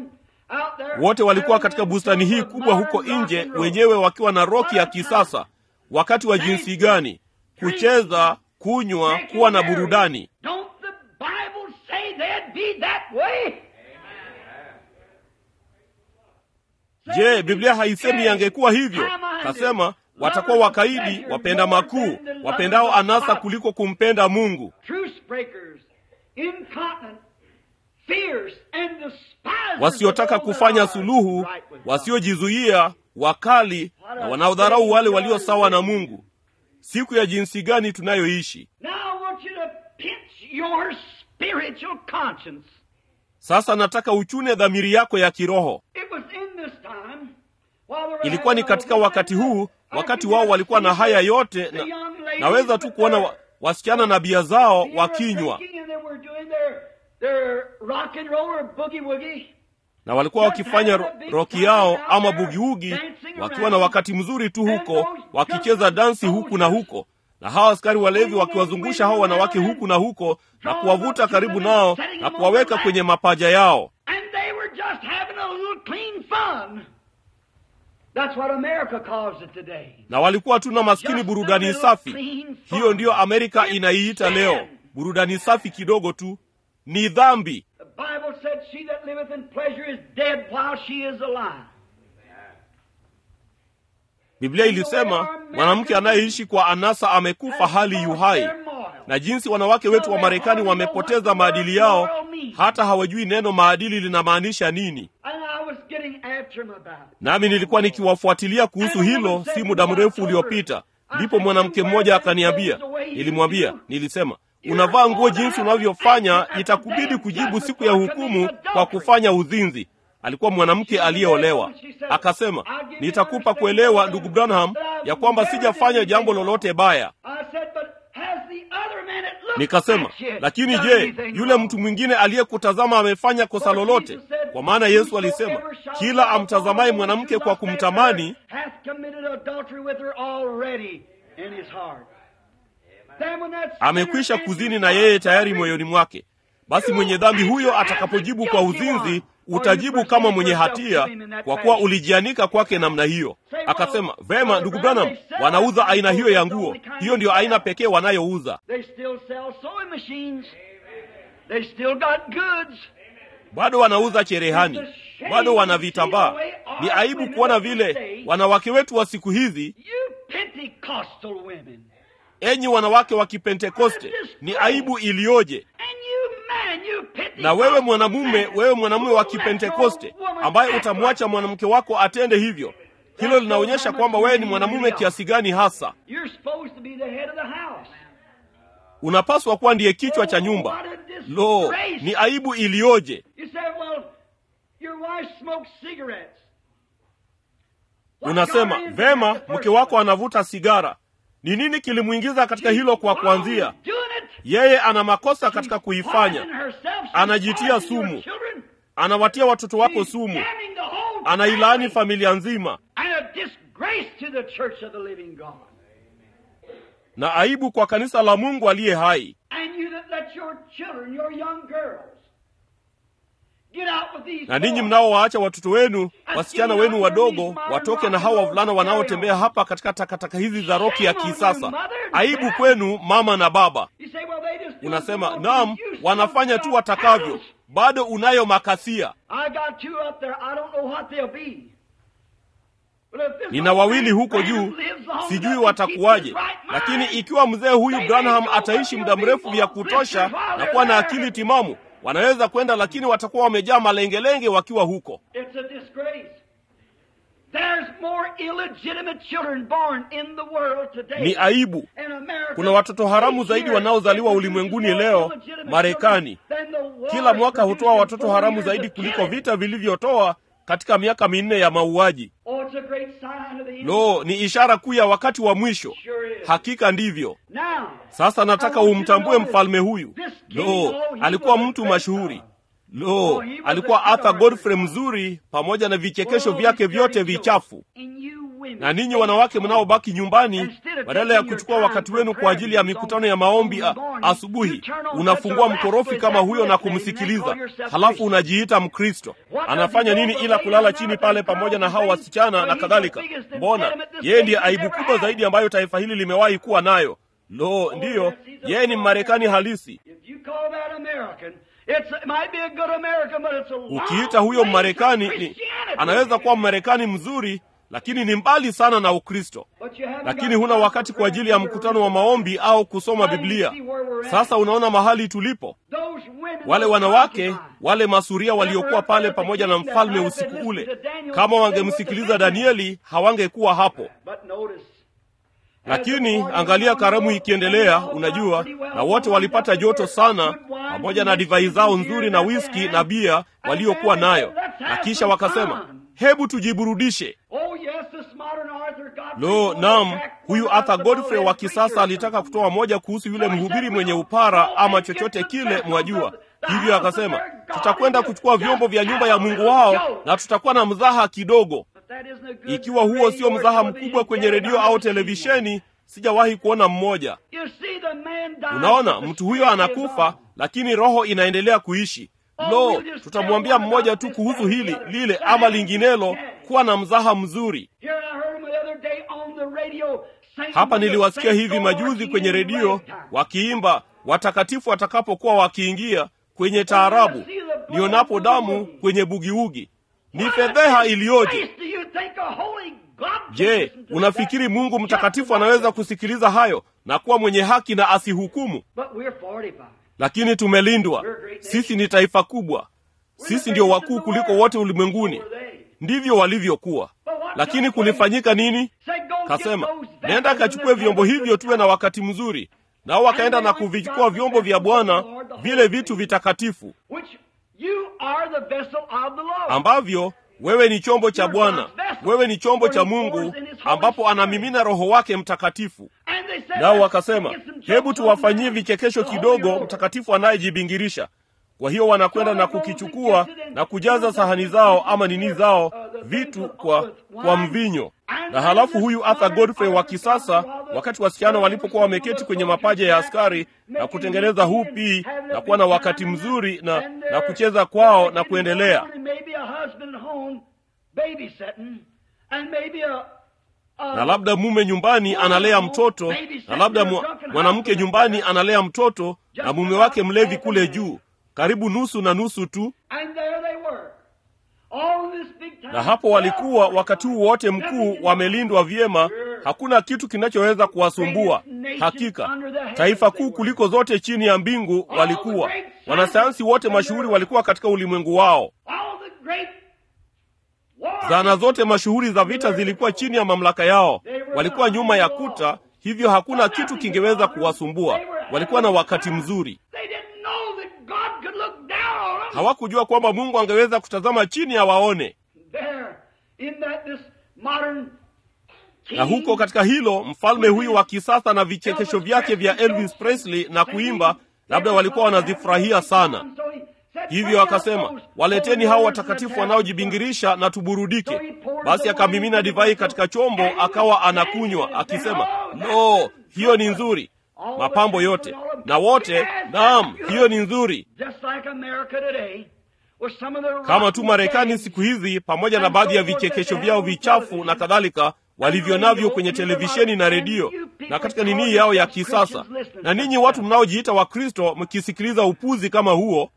wote walikuwa katika bustani hii kubwa huko nje, wenyewe wakiwa na roki ya kisasa. Wakati wa jinsi gani! Kucheza, kunywa, kuwa na burudani. Je, Biblia haisemi yangekuwa hivyo? Kasema watakuwa wakaidi, wapenda makuu, wapendao anasa kuliko kumpenda Mungu, wasiotaka kufanya suluhu, wasiojizuia, wakali na wanaodharau wale walio sawa na Mungu. Siku ya jinsi gani tunayoishi sasa! Nataka uchune dhamiri yako ya kiroho. Ilikuwa ni katika wakati huu, wakati wao walikuwa na haya yote na, naweza tu kuona wa, wasichana na bia zao wakinywa na walikuwa wakifanya ro, roki yao ama bugiugi, wakiwa na wakati mzuri tu huko, wakicheza dansi huku na huko, na hawa askari walevi wakiwazungusha hao wanawake huku na huko na kuwavuta karibu nao na kuwaweka kwenye mapaja yao. Na walikuwa tu na maskini burudani safi. Hiyo ndiyo Amerika inaiita leo, burudani safi kidogo tu. Ni dhambi. Biblia ilisema mwanamke anayeishi kwa anasa amekufa hali yuhai. Na jinsi wanawake wetu wa Marekani wamepoteza maadili yao, hata hawajui neno maadili linamaanisha nini. Nami nilikuwa nikiwafuatilia kuhusu hilo si muda mrefu uliopita. Ndipo mwanamke mmoja akaniambia, nilimwambia, nilisema unavaa nguo jinsi unavyofanya, itakubidi kujibu siku ya hukumu kwa kufanya uzinzi. Alikuwa mwanamke aliyeolewa. Akasema, nitakupa kuelewa ndugu Branham ya kwamba sijafanya jambo lolote baya. Nikasema, lakini je, yule mtu mwingine aliyekutazama amefanya kosa lolote? Kwa maana Yesu alisema, kila amtazamaye mwanamke kwa kumtamani amekwisha kuzini na yeye tayari moyoni mwake. Basi mwenye dhambi huyo atakapojibu kwa uzinzi, utajibu kama mwenye hatia, kwa kuwa ulijianika kwake namna hiyo. Akasema, vema ndugu Branham, wanauza aina hiyo ya nguo. Hiyo ndiyo aina pekee wanayouza. Bado wanauza cherehani, bado wana vitambaa. Ni aibu kuona vile wanawake wetu wa siku hizi Enyi wanawake wa Kipentekoste, ni aibu iliyoje! Na wewe mwanamume, wewe mwanamume wa Kipentekoste ambaye utamwacha mwanamke wako atende hivyo, hilo linaonyesha kwamba wewe ni mwanamume kiasi gani hasa. Unapaswa kuwa ndiye kichwa cha nyumba. Lo, ni aibu iliyoje! Unasema vema, mke wako anavuta sigara. Ni nini kilimwingiza katika hilo? Kwa kuanzia, yeye ana makosa katika kuifanya. Anajitia sumu, anawatia watoto wako sumu, anailaani familia nzima, na aibu kwa kanisa la Mungu aliye hai. Na ninyi mnaowaacha watoto wenu, wasichana wenu wadogo, watoke na hawa wavulana wanaotembea hapa katika takataka hizi za roki ya kisasa. Aibu kwenu mama na baba. Unasema naam, wanafanya tu watakavyo. Bado unayo makasia. Nina wawili huko juu, sijui watakuwaje, lakini ikiwa mzee huyu Branham ataishi muda mrefu vya kutosha na kuwa na akili timamu wanaweza kwenda, lakini watakuwa wamejaa malengelenge wakiwa huko. Ni aibu. Kuna watoto haramu zaidi wanaozaliwa ulimwenguni leo. Marekani kila mwaka hutoa watoto haramu zaidi kuliko vita vilivyotoa katika miaka minne ya mauaji. Lo, ni ishara kuu ya wakati wa mwisho. Hakika ndivyo. Sasa nataka umtambue mfalme huyu. Lo, alikuwa mtu mashuhuri. lo alikuwa arthur godfrey mzuri pamoja na vichekesho vyake vyote vichafu na ninyi wanawake mnaobaki nyumbani badala ya kuchukua wakati wenu kwa ajili ya mikutano ya maombi a, asubuhi unafungua mkorofi kama huyo na kumsikiliza halafu unajiita mkristo anafanya nini ila kulala chini pale pamoja na hao wasichana na kadhalika mbona yeye ndiye aibu kubwa zaidi ambayo taifa hili limewahi kuwa nayo lo ndiyo yeye ni mmarekani halisi ukiita huyo mmarekani ni anaweza kuwa mmarekani mzuri lakini ni mbali sana na ukristo lakini huna wakati kwa ajili ya mkutano wa maombi au kusoma biblia sasa unaona mahali tulipo wale wanawake wale masuria waliokuwa pale pamoja na mfalme usiku ule kama wangemsikiliza danieli hawangekuwa hapo lakini angalia karamu ikiendelea unajua na wote walipata joto sana pamoja na divai zao nzuri na wiski na bia waliokuwa nayo na kisha wakasema hebu tujiburudishe lo nam huyu arthur godfrey wa kisasa alitaka kutoa moja kuhusu yule mhubiri mwenye upara ama chochote kile mwajua hivyo akasema tutakwenda kuchukua vyombo vya nyumba ya mungu wao na tutakuwa na mzaha kidogo ikiwa huo sio mzaha mkubwa kwenye redio au televisheni sijawahi kuona mmoja unaona mtu huyo anakufa lakini roho inaendelea kuishi lo tutamwambia mmoja tu kuhusu hili lile ama linginelo kuwa na mzaha mzuri hapa niliwasikia hivi majuzi kwenye redio wakiimba watakatifu watakapokuwa wakiingia kwenye taarabu nionapo damu kwenye bugiugi ni fedheha iliyoje je unafikiri mungu mtakatifu anaweza kusikiliza hayo na kuwa mwenye haki na asihukumu lakini tumelindwa sisi ni taifa kubwa sisi ndio wakuu kuliko wote ulimwenguni ndivyo walivyokuwa lakini kulifanyika nini kasema nenda akachukue vyombo hivyo tuwe na wakati mzuri nao wakaenda na kuvichukua vyombo vya bwana vile vitu vitakatifu ambavyo wewe ni chombo cha bwana wewe ni chombo cha mungu ambapo anamimina roho wake mtakatifu nao wakasema hebu tuwafanyie vichekesho kidogo mtakatifu anayejibingirisha kwa hiyo wanakwenda na kukichukua na kujaza sahani zao ama nini zao vitu kwa kwa mvinyo na halafu huyu arthur godfrey wa kisasa wakati wasichana walipokuwa wameketi kwenye mapaja ya askari na kutengeneza hupi na kuwa na wakati mzuri na na kucheza kwao na kuendelea na labda mume nyumbani analea mtoto na labda mwanamke nyumbani analea mtoto na mume wake mlevi kule juu karibu nusu na nusu tu na hapo walikuwa wakati huu wote mkuu wamelindwa vyema hakuna kitu kinachoweza kuwasumbua hakika taifa kuu kuliko zote chini ya mbingu walikuwa wanasayansi wote mashuhuri walikuwa katika ulimwengu wao zana zote mashuhuri za vita zilikuwa chini ya mamlaka yao walikuwa nyuma ya kuta hivyo hakuna kitu kingeweza kuwasumbua walikuwa na wakati mzuri hawakujua kwamba mungu angeweza kutazama chini awaone na huko katika hilo mfalme huyu wa kisasa na vichekesho vyake vya elvis presley na kuimba labda walikuwa wanazifurahia sana hivyo akasema waleteni hao watakatifu wanaojibingirisha na tuburudike basi akamimina divai katika chombo akawa anakunywa akisema no hiyo ni nzuri mapambo yote na wote naam hiyo ni nzuri kama tu marekani siku hizi pamoja na baadhi ya vichekesho vyao vichafu na kadhalika walivyo navyo kwenye televisheni na redio na katika nini yao ya kisasa na ninyi watu mnaojiita wakristo mkisikiliza upuzi kama huo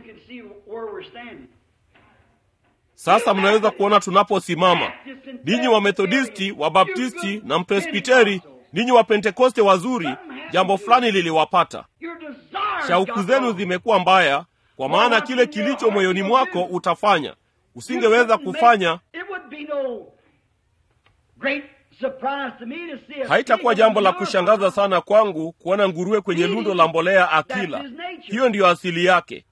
sasa mnaweza kuona tunaposimama ninyi wamethodisti wabaptisti na mpresbiteri ninyi wapentekoste wazuri jambo fulani liliwapata shauku zenu zimekuwa mbaya kwa maana kile kilicho moyoni mwako utafanya usingeweza kufanya haitakuwa jambo la kushangaza sana kwangu kuona nguruwe kwenye lundo la mbolea akila hiyo ndiyo asili yake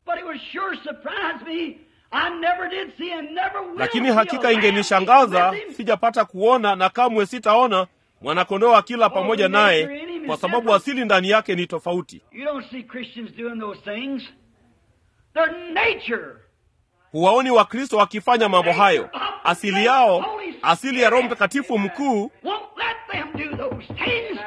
lakini hakika ingenishangaza sijapata kuona na kamwe sitaona mwanakondoo akila pamoja naye kwa sababu asili ndani yake ni tofauti Their nature. huwaoni wakristo wakifanya mambo hayo asili yao asili ya roho mtakatifu mkuu Won't let them do those things.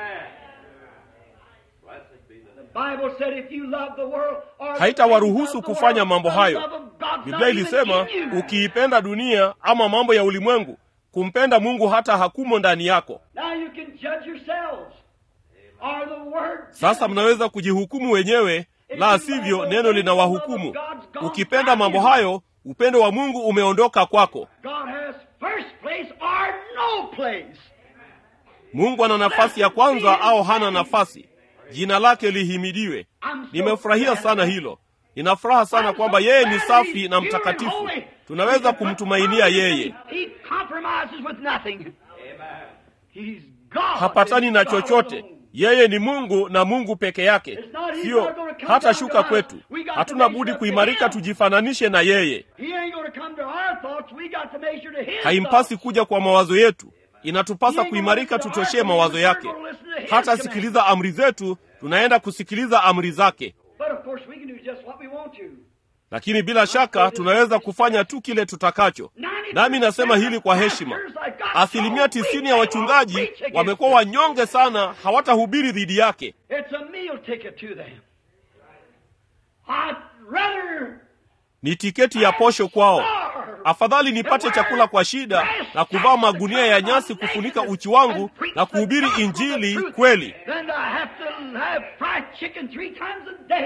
The Bible said if you love the world or the haitawaruhusu things of the kufanya world, mambo the hayo love of God's biblia not even ilisema in you. ukiipenda dunia ama mambo ya ulimwengu kumpenda mungu hata hakumo ndani yako Now you can judge yourselves. Are the word sasa mnaweza kujihukumu wenyewe la sivyo neno linawahukumu ukipenda mambo hayo upendo wa mungu umeondoka kwako God has first place or no place. mungu ana nafasi ya kwanza au hana nafasi jina lake lihimidiwe nimefurahia sana hilo nina furaha sana kwamba yeye ni safi na mtakatifu tunaweza kumtumainia yeye He compromises with nothing. He's God. hapatani na and God chochote alone. yeye ni mungu na mungu peke yake sio hata shuka kwetu hatuna budi kuimarika tujifananishe na yeye He ain't going to come to our thoughts. We got to measure to his haimpasi thoughts. kuja kwa mawazo yetu inatupasa kuimarika tutoshee mawazo yake hata sikiliza amri zetu tunaenda kusikiliza amri zake But of course we can do just what we want to. lakini bila shaka tunaweza kufanya tu kile tutakacho nami nasema hili kwa heshima asilimia tisini ya wachungaji wamekuwa wanyonge sana hawatahubiri dhidi yake It's a meal ticket to them. I'd rather ni tiketi ya posho kwao afadhali nipate chakula kwa shida na kuvaa magunia ya nyasi kufunika uchi wangu na kuhubiri injili kweli than to have to have fried chicken three times a day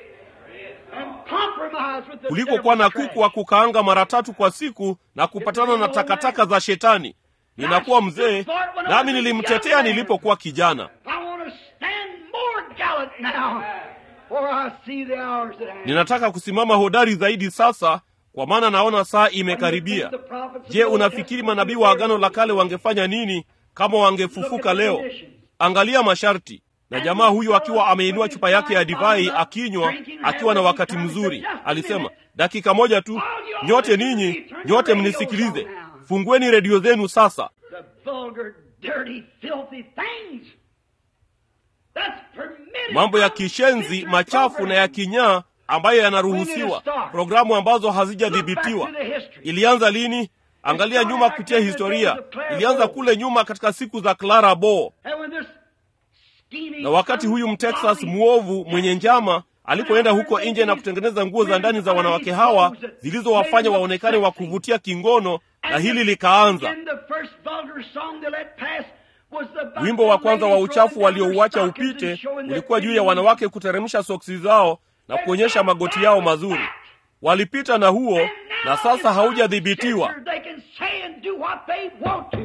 and compromise with the kuliko kuwa na devil's kuku wa trash. kukaanga mara tatu kwa siku na kupatana na takataka za shetani ninakuwa mzee nami nilimtetea nilipokuwa kijana I want to stand more gallant now, for I see the hours at hand. ninataka kusimama hodari zaidi sasa kwa maana naona saa imekaribia je unafikiri manabii wa agano la kale wangefanya nini kama wangefufuka leo angalia masharti na jamaa huyu akiwa ameinua chupa yake ya divai akinywa akiwa na wakati mzuri alisema dakika moja tu nyote ninyi nyote mnisikilize fungueni redio zenu sasa The vulgar, dirty, filthy things. That's permitted. mambo ya kishenzi machafu na ya kinyaa ambayo yanaruhusiwa programu ambazo hazijadhibitiwa ilianza lini angalia nyuma kupitia historia ilianza kule nyuma katika siku za clara bo And when this scheming na wakati huyu mtexas mwovu mwenye njama alipoenda huko nje na kutengeneza nguo za ndani za wanawake hawa zilizowafanya waonekane wa kuvutia kingono na hili likaanza In the first vulgar song they let pass was the wimbo wa kwanza wa uchafu waliouacha upite ulikuwa juu ya wanawake kuteremsha soksi zao na kuonyesha magoti yao mazuri walipita na huo na sasa haujadhibitiwa They can say and do what they want to.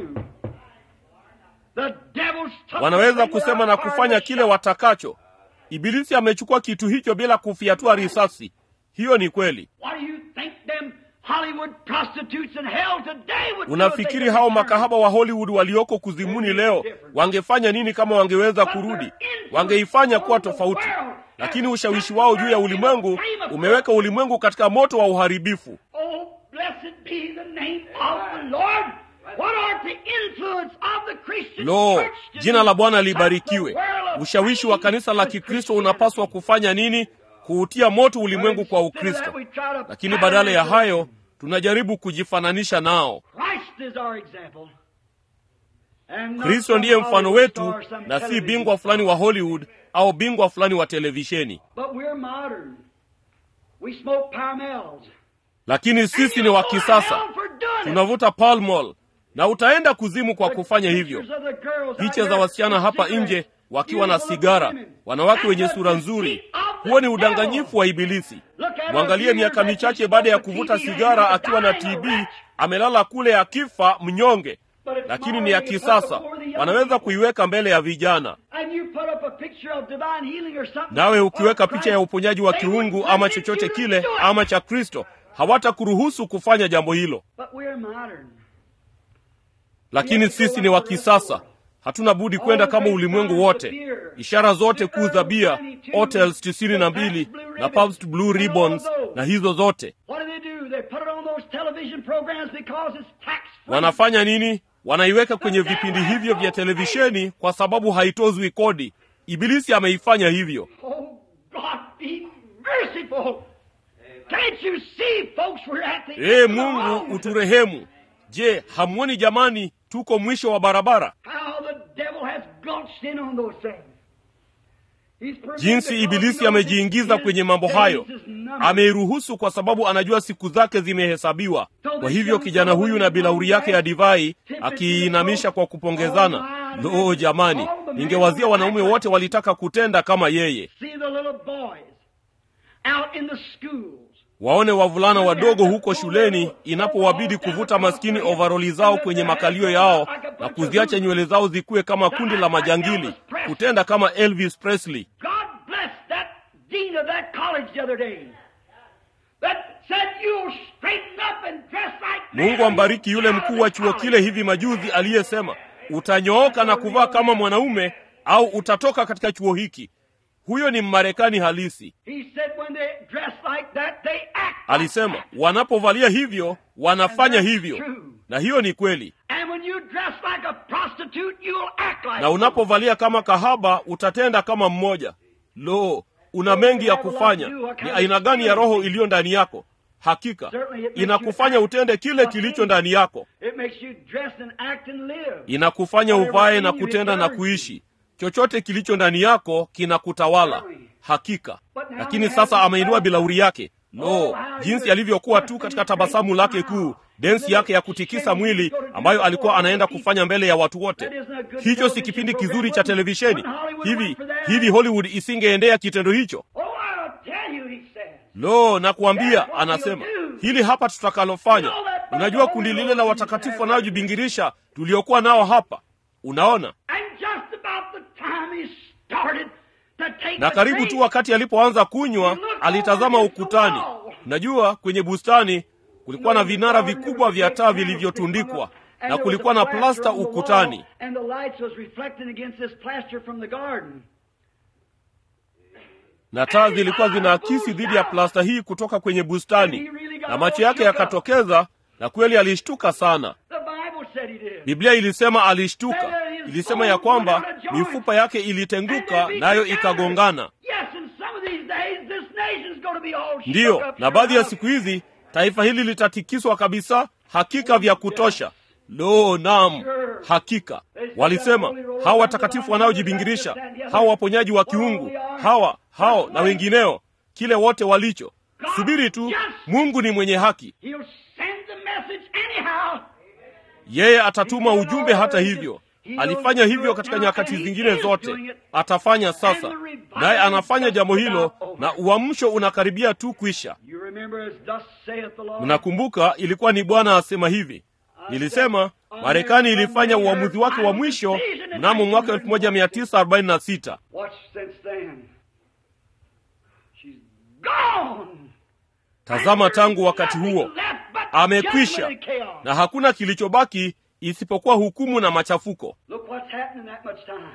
The devil's took wanaweza the kusema na kufanya kile watakacho ibilisi amechukua kitu hicho bila kufiatua risasi hiyo ni kweli What do you think them Hollywood prostitutes in hell today would do if unafikiri they hao could makahaba wa hollywood walioko kuzimuni leo wangefanya nini kama wangeweza kurudi wangeifanya kuwa tofauti lakini ushawishi wao juu ya ulimwengu umeweka ulimwengu katika moto wa uharibifu Oh, blessed be the name of the Lord. What are the influence of the Christian lo church to jina do? la bwana Touch the libarikiwe world of ushawishi wa kanisa la faith kikristo with unapaswa kufanya nini kuutia moto ulimwengu kwa ukristo lakini badala ya hayo tunajaribu kujifananisha nao Christ is our example. And not kristo some ndiye mfano Hollywood wetu star, some na si television bingwa fulani star. wa hollywood au bingwa fulani wa televisheni But we're modern. We smoke Parmels. lakini sisi ni wa kisasa tunavuta Pall Mall na utaenda kuzimu kwa kufanya hivyo picha za wasichana hapa nje wakiwa na sigara wanawake wenye sura nzuri huo ni udanganyifu wa ibilisi mwangalie miaka michache baada ya kuvuta sigara akiwa na tb amelala kule akifa mnyonge lakini ni ya kisasa wanaweza kuiweka mbele ya vijana nawe ukiweka picha ya uponyaji wa kiungu ama chochote kile ama cha kristo hawatakuruhusu kufanya jambo hilo lakini sisi ni wa kisasa hatuna budi kwenda kama ulimwengu wote ishara zote kuu za bia hotels tisini na mbili na Pabst blue ribbons na hizo zote wanafanya nini wanaiweka kwenye vipindi hivyo vya televisheni kwa sababu haitozwi kodi ibilisi ameifanya hivyo Can't you see, folks, we're at the ee end of the mungu road? uturehemu je hamwoni jamani tuko mwisho wa barabara How the devil has gulched in on those things. He's permitted jinsi because ibilisi he knows amejiingiza his kwenye mambo days hayo is numbered. ameiruhusu kwa sababu anajua siku zake zimehesabiwa kwa hivyo kijana huyu na bilauri yake ya divai akiinamisha kwa kupongezana loo jamani ningewazia wanaume wote walitaka kutenda kama yeye See the little boys out in the schools. waone wavulana wadogo huko shuleni inapowabidi kuvuta maskini ovaroli zao kwenye makalio yao na kuziacha nywele zao zikuwe kama kundi la majangili kutenda kama elvis presley God bless that dean of that college the other day that said you'll straighten up and dress like men mungu ambariki yule mkuu wa chuo kile hivi majuzi aliyesema utanyooka na kuvaa kama mwanaume au utatoka katika chuo hiki huyo ni mmarekani halisi He said when they dress like that, they act. alisema wanapovalia hivyo wanafanya hivyo na hiyo ni kweli And when you dress like a prostitute, you'll act like na unapovalia kama kahaba utatenda kama mmoja lo una mengi ya kufanya ni aina gani ya roho iliyo ndani yako hakika inakufanya utende kile kilicho ndani yako It makes you dress and act and live. inakufanya uvae na kutenda na kuishi chochote kilicho ndani yako kinakutawala hakika lakini sasa ameinua bilauri yake lo jinsi alivyokuwa tu katika tabasamu lake kuu densi yake ya kutikisa mwili ambayo alikuwa anaenda kufanya mbele ya watu wote hicho si kipindi kizuri cha televisheni hivi hivi hollywood isingeendea kitendo hicho Oh, I'll tell you, he says. lo nakuambia anasema hili hapa tutakalofanya unajua kundi lile la watakatifu wanaojibingirisha tuliokuwa nao hapa unaona And just about the time he started to take na the karibu drink, tu wakati alipoanza kunywa alitazama ukutani najua kwenye bustani kulikuwa na vinara vikubwa vya taa vilivyotundikwa na kulikuwa na plasta ukutani And the lights was reflecting against this plaster from the garden. na taa zilikuwa zinaakisi dhidi ya plasta hii kutoka kwenye bustani na macho yake yakatokeza na kweli alishtuka sana The Bible said he did. biblia ilisema alishtuka ilisema ya kwamba mifupa yake ilitenguka nayo ikagongana Yes, in some of these days, this nation's going to be all shook ndiyo up na baadhi ya here. siku hizi taifa hili litatikiswa kabisa hakika vya kutosha lo nam hakika walisema hawa watakatifu wanaojibingirisha hawa waponyaji wa kiungu hawa hao na wengineo kile wote walicho subiri tu mungu ni mwenye haki He'll send the message anyhow. yeye atatuma ujumbe hata hivyo alifanya hivyo katika nyakati zingine zote atafanya sasa naye anafanya jambo hilo na uamsho unakaribia tu kwisha You remember as thus saith the Lord. mnakumbuka ilikuwa ni bwana asema hivi nilisema marekani ilifanya uamuzi wake wa mwisho mnamo mwaka 1946 Watch since then. She's gone. tazama tangu wakati huo Nothing left but amekwisha judgment and chaos. na hakuna kilichobaki isipokuwa hukumu na machafuko Look what's happening that much time.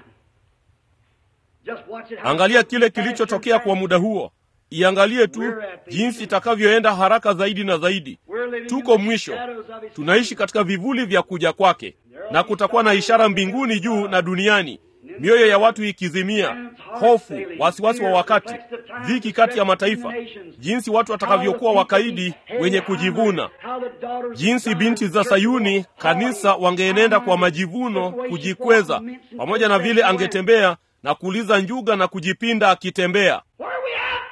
Just watch it. how angalia kile fast and kilichotokea kwa fast. muda huo iangalie tu jinsi itakavyoenda haraka zaidi na zaidi We're living in tuko the mwisho shadows of his tunaishi katika vivuli vya kuja kwake na kutakuwa na ishara mbinguni juu na duniani mioyo ya watu ikizimia hofu wasiwasi wa wakati dhiki kati ya mataifa jinsi watu watakavyokuwa wakaidi wenye kujivuna How the daughters of jinsi God binti za sayuni kanisa wangeenenda kwa majivuno kujikweza pamoja na vile angetembea na kuuliza njuga na kujipinda akitembea Where are we at?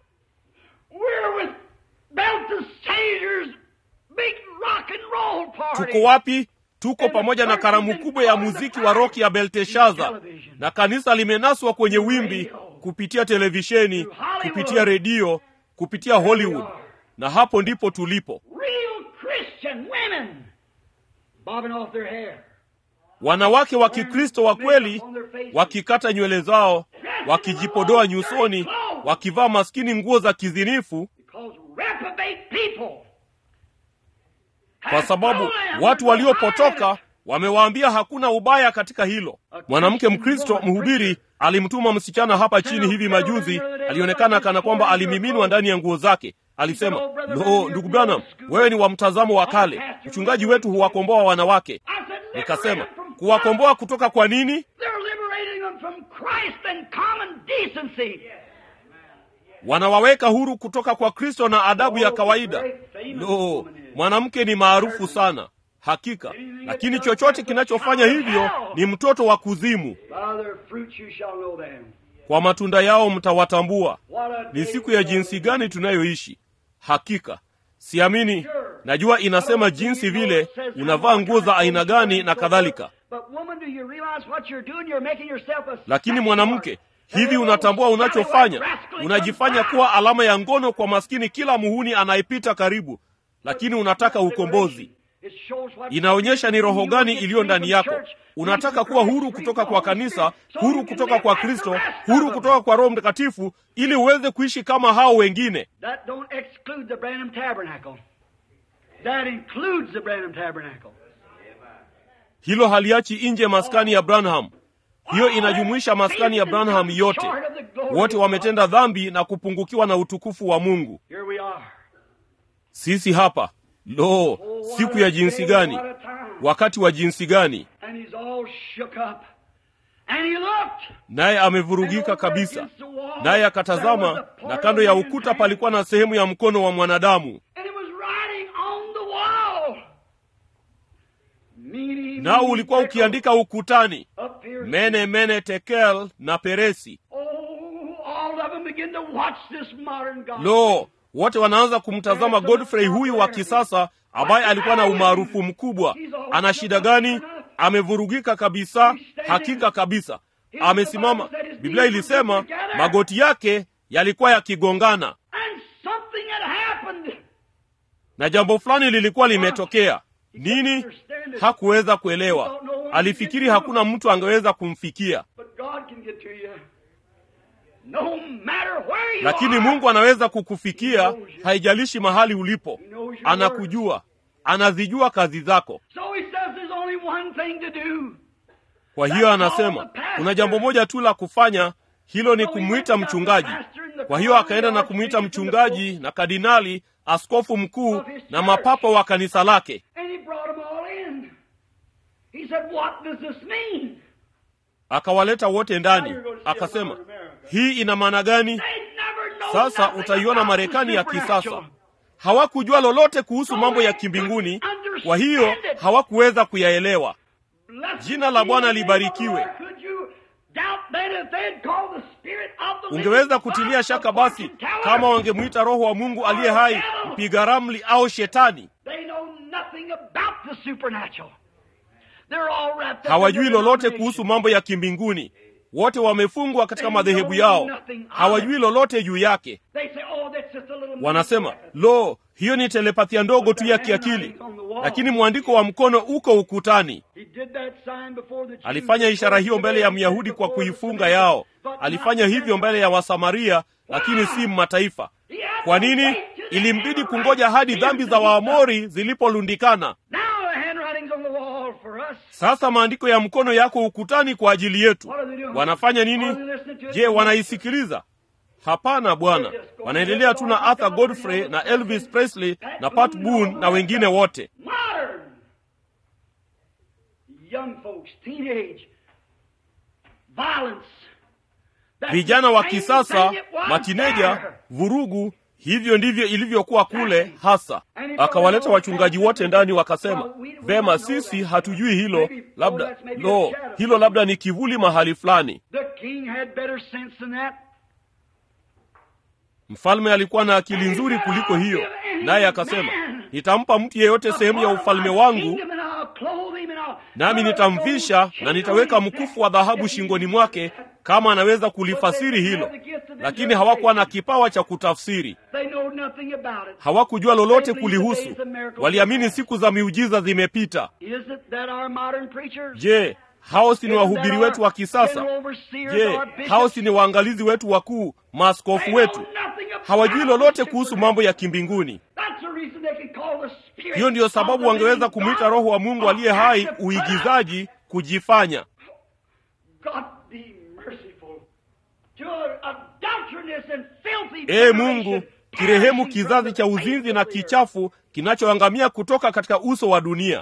We're with Belteshazzar's big rock and roll party. tuko wapi tuko pamoja na karamu kubwa ya muziki wa roki ya belteshaza na kanisa limenaswa kwenye wimbi kupitia televisheni kupitia redio kupitia hollywood na hapo ndipo tulipo Real Christian women bobbing off their hair. wanawake wa kikristo wa kweli wakikata nywele zao wakijipodoa nyusoni wakivaa maskini nguo za kizinifu Because reprobate people kwa sababu watu waliopotoka wamewaambia hakuna ubaya katika hilo mwanamke mkristo mhubiri alimtuma msichana hapa chini hivi majuzi alionekana kana kwamba alimiminwa ndani ya nguo zake alisema lo ndugu branham wewe ni wa mtazamo wa kale mchungaji wetu huwakomboa wanawake I said, nikasema liberate them from kuwakomboa kutoka kwa nini They're liberating them from Christ and common decency. wanawaweka huru kutoka kwa kristo na adabu ya kawaida lo mwanamke ni maarufu sana hakika lakini chochote kinachofanya hivyo ni mtoto wa kuzimu By their fruits you shall know them. kwa matunda yao mtawatambua What a ni day siku ya jinsi gani tunayoishi hakika siamini najua inasema jinsi vile unavaa nguo za aina gani na kadhalika But woman, do you realize what you're doing? You're making yourself a lakini mwanamke hivi unatambua unachofanya unajifanya kuwa alama ya ngono kwa maskini kila muhuni anayepita karibu lakini unataka ukombozi inaonyesha ni roho gani iliyo ndani yako unataka kuwa huru kutoka kwa kanisa huru kutoka kwa kristo huru kutoka kwa roho mtakatifu ili uweze kuishi kama hao wengine That don't exclude the Branham Tabernacle. That includes the Branham Tabernacle. hilo haliachi nje maskani ya branham hiyo inajumuisha maskani ya branham yote wote wametenda dhambi na kupungukiwa na utukufu wa mungu Here we are. sisi hapa lo siku ya jinsi gani wakati wa jinsi gani And he's all shook up. And he looked. naye amevurugika kabisa naye akatazama na kando ya ukuta palikuwa na sehemu ya mkono wa mwanadamu And it was writing on the wall. Meaning, nao ulikuwa ukiandika ukutani up here. mene mene tekel na peresi Oh, all of them begin to watch this modern God. lo wote wanaanza kumtazama godfrey huyu wa kisasa ambaye alikuwa na umaarufu mkubwa ana shida gani amevurugika kabisa hakika kabisa amesimama biblia ilisema magoti yake yalikuwa yakigongana And something had happened. na jambo fulani lilikuwa limetokea nini hakuweza kuelewa alifikiri hakuna mtu angeweza kumfikia But God can get to you. No matter where you lakini are. mungu anaweza kukufikia haijalishi mahali ulipo anakujua anazijua kazi zako So he says there's only one thing to do. kwa hiyo anasema kuna jambo moja tu la kufanya hilo ni kumwita mchungaji kwa hiyo akaenda na kumwita mchungaji na kardinali askofu mkuu na mapapa wa kanisa lake And he brought them all in. He said, What does this mean? akawaleta wote ndani akasema hii ina maana gani They never know sasa nothing utaiona about marekani the ya supernatural. kisasa hawakujua lolote kuhusu mambo ya kimbinguni kwa hiyo hawakuweza kuyaelewa Blessed Jina la be Bwana the name libarikiwe. of the Lord. Could you doubt then if they'd call the spirit of the living ungeweza God kutilia the shaka basi fortune teller? kama wangemwita roho wa mungu aliye hai mpiga ramli au shetani They know nothing about the supernatural. They're all wrapped up hawajui in their lolote denomination. kuhusu mambo ya kimbinguni wote wamefungwa katika madhehebu yao hawajui lolote juu yake They say, oh, that's just a little wanasema lo hiyo ni telepathia ndogo tu ya kiakili lakini mwandiko wa mkono uko ukutani He did that sign before the Jews. alifanya ishara hiyo mbele ya myahudi kwa kuifunga yao alifanya hivyo mbele ya wasamaria lakini si mataifa kwa nini ilimbidi kungoja hadi dhambi za waamori zilipolundikana Now the handwriting's on the wall for us. sasa maandiko ya mkono yako ukutani kwa ajili yetu wanafanya nini je wanaisikiliza hapana bwana wanaendelea tu na arthur godfrey na elvis presley na pat boone na wengine wote Modern. Young folks, teenage. Violence. That's vijana wa the same kisasa thing it was matineja there. vurugu hivyo ndivyo ilivyokuwa kule hasa akawaleta wachungaji wote ndani wakasema vema sisi hatujui hilo labda lo hilo labda ni kivuli mahali fulani The king had better sense than that. mfalme alikuwa na akili nzuri kuliko hiyo naye akasema nitampa mtu yeyote sehemu ya ufalme wangu nami nitamvisha na nitaweka mkufu wa dhahabu shingoni mwake kama anaweza kulifasiri hilo lakini hawakuwa na kipawa cha kutafsiri hawakujua lolote kulihusu waliamini siku za miujiza zimepita je hao si ni wahubiri wetu wa kisasa je hao si ni waangalizi wetu wakuu maaskofu wetu hawajui lolote kuhusu mambo ya kimbinguni hiyo ndiyo sababu wangeweza kumwita roho wa mungu aliye hai uigizaji kujifanya ee mungu kirehemu kizazi cha uzinzi na kichafu kinachoangamia kutoka katika uso wa dunia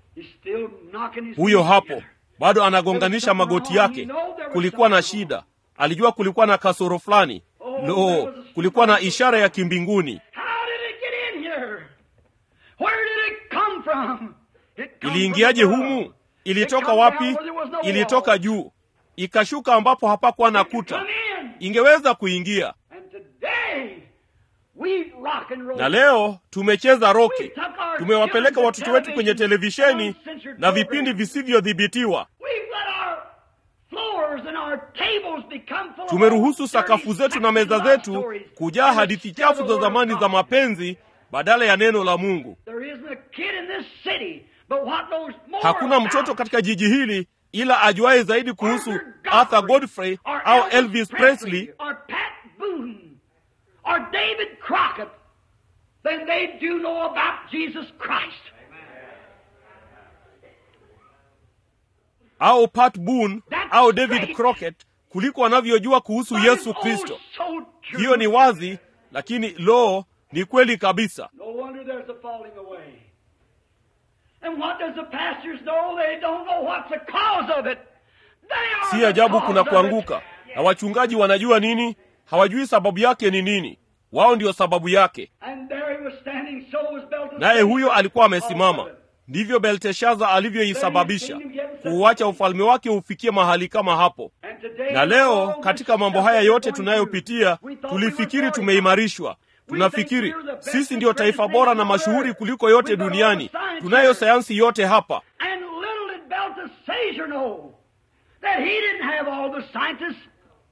huyo hapo bado anagonganisha magoti yake kulikuwa na shida alijua kulikuwa na kasoro fulani lo kulikuwa na ishara ya kimbinguni How did it get in here? Where did it come from? It come iliingiaje from above. humu ilitoka It come wapi down where there was no ilitoka wall. juu ikashuka ambapo hapakuwa na It come kuta in. ingeweza kuingia And today, we rock and roll. na leo tumecheza We roki took our tumewapeleka children watoto to wetu kwenye television, televisheni uncensored na vipindi programs. visivyodhibitiwa We've let our floors and our tables become full of tumeruhusu dirty sakafu zetu na meza love zetu stories. kujaa And hadithi it's still chafu the za word of zamani za God. mapenzi badala ya neno la mungu There isn't a kid in this city, but what knows more hakuna about mtoto katika jiji hili ila ajuaye zaidi kuhusu Arthur arthur godfrey or au Elvis elvis presley or Pat Boone or David Crockett than they do know about Jesus Christ. au pat boone That's au david great. crocket kuliko wanavyojua kuhusu But yesu it's kristo oh so true. hiyo ni wazi lakini lo ni kweli kabisa No wonder there's a falling away. And what does the pastors know? They don't know what's the cause of it. They are si the ajabu cause kuna of it. kuanguka na wachungaji wanajua nini hawajui sababu yake ni nini wao ndio sababu yake And there he was standing, so was Belteshazzar. naye huyo alikuwa amesimama Cause of it. ndivyo belteshaza alivyoisababisha kuuacha ufalme wake ufikie mahali kama hapo And today, na leo all katika this mambo stuff haya that we're yote going tunayopitia through, we thought we were tulifikiri very tumeimarishwa tunafikiri sisi ndio taifa bora na mashuhuri kuliko yote duniani tunayo sayansi yote hapa And little did Belteshazzar know that he didn't have all the scientists.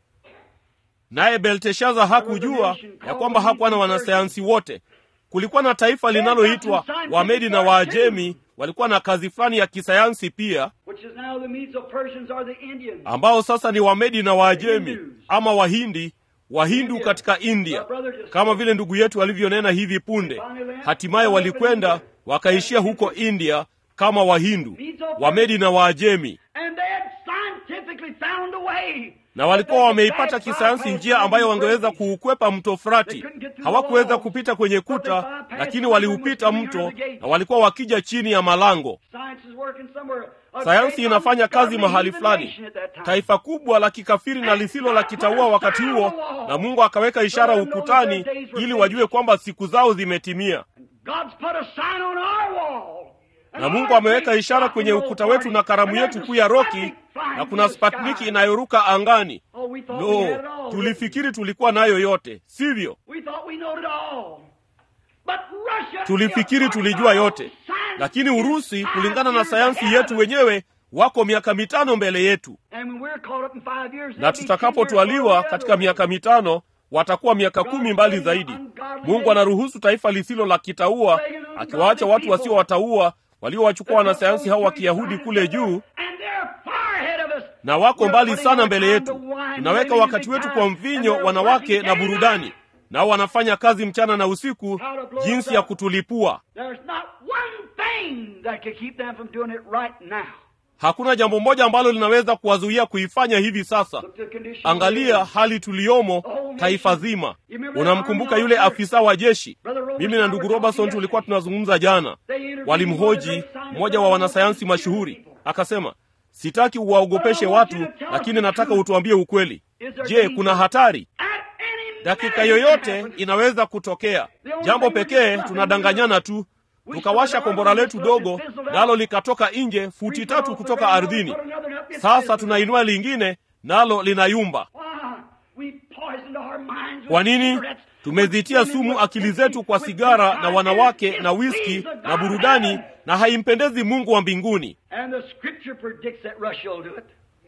naye belteshaza hakujua ya kwamba hakuwa na wanasayansi wote kulikuwa na taifa linaloitwa wamedi na waajemi walikuwa na kazi fulani ya kisayansi pia Which is now the Medes of Persians or the Indians. ambao sasa ni wamedi na waajemi ama wahindi wahindu katika india kama vile ndugu yetu alivyonena hivi punde hatimaye walikwenda wakaishia huko india kama wahindu wamedi na waajemi And they had scientifically found a way. na walikuwa wameipata kisayansi njia ambayo wangeweza kuukwepa mto frati hawakuweza kupita kwenye kuta lakini waliupita mto na walikuwa wakija chini ya malango Science is working somewhere. A sayansi great inafanya kazi ungodly mahali heathen fulani nation at that time. taifa kubwa la kikafiri na lisilo la kitaua wakati huo na mungu akaweka ishara ukutani ili wajue kwamba siku zao zimetimia God's put a sign on our wall. na mungu ameweka ishara kwenye ukuta wetu na karamu yetu kuu ya roki na kuna spatniki inayoruka angani Oh, we thought we had it lo all. tulifikiri tulikuwa nayo yote sivyo We thought we knowed it all. But Russia tulifikiri tulijua yote lakini urusi kulingana na sayansi yetu wenyewe wako miaka mitano mbele yetu And when we're caught up in five years, na they'll be 10 years tutakapotwaliwa farther katika away. miaka mitano watakuwa miaka kumi mbali zaidi mungu anaruhusu taifa lisilo la kitaua akiwaacha watu wasiowataua waliowachukua wanasayansi hao wa kiyahudi kule juu And they're far ahead of us. na wako We're mbali putting sana our mbele time yetu to wine, tunaweka living wakati in wetu big kwa time, mvinyo and they're wanawake working na day and burudani night. nao wanafanya kazi mchana na usiku jinsi ya kutulipua There's not one thing that could keep them from doing it right now. hakuna jambo moja ambalo linaweza kuwazuia kuifanya hivi sasa Look at the condition angalia hali tuliyomo taifa zima unamkumbuka yule afisa wa jeshi mimi na ndugu robertson tulikuwa tunazungumza jana walimhoji mmoja wa wanasayansi mashuhuri akasema sitaki uwaogopeshe watu lakini nataka utuambie ukweli je kuna hatari At any dakika minute yoyote it can inaweza kutokea jambo pekee tunadanganyana tu tukawasha kombora letu dogo nalo likatoka nje futi tatu kutoka ardhini sasa tunainua lingine nalo linayumba Why? We poisoned our minds with kwa nini cigarettes, tumezitia with sumu women, akili with zetu kwa with sigara na good wanawake times, na and wiski displeased the na God of burudani heaven. na haimpendezi mungu wa mbinguni And the scripture predicts that Russia will do it.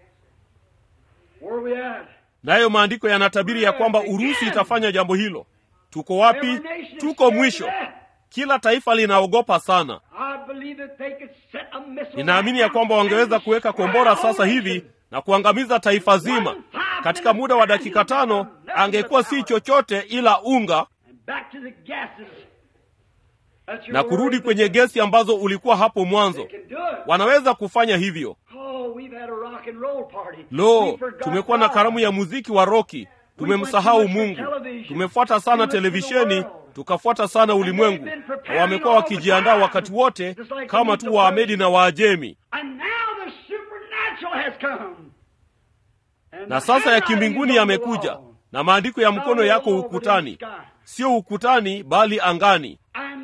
Where are we at? nayo maandiko yanatabiri ya kwamba urusi itafanya jambo hilo tuko wapi Every nation is tuko scared mwisho to death. kila taifa linaogopa sana I believe that they could set a missile ninaamini ya right kwamba now wangeweza and kuweka destroy kombora the sasa whole hivi nation. na kuangamiza taifa zima katika muda wa dakika tano angekuwa si chochote ila unga And back to the gases. That's your na kurudi word. kwenye gesi ambazo ulikuwa hapo mwanzo They can do it. wanaweza kufanya hivyo Oh, we've had a rock and roll party. lo We forgot tumekuwa na God. karamu ya muziki wa roki tumemsahau mungu tumefuata sana televisheni tukafuata sana ulimwengu na wamekuwa wakijiandaa wakati wote kama tu waamedi na waajemi And now the supernatural has come. na sasa ya kimbinguni yamekuja na maandiko ya mkono yako ukutani sio ukutani bali angani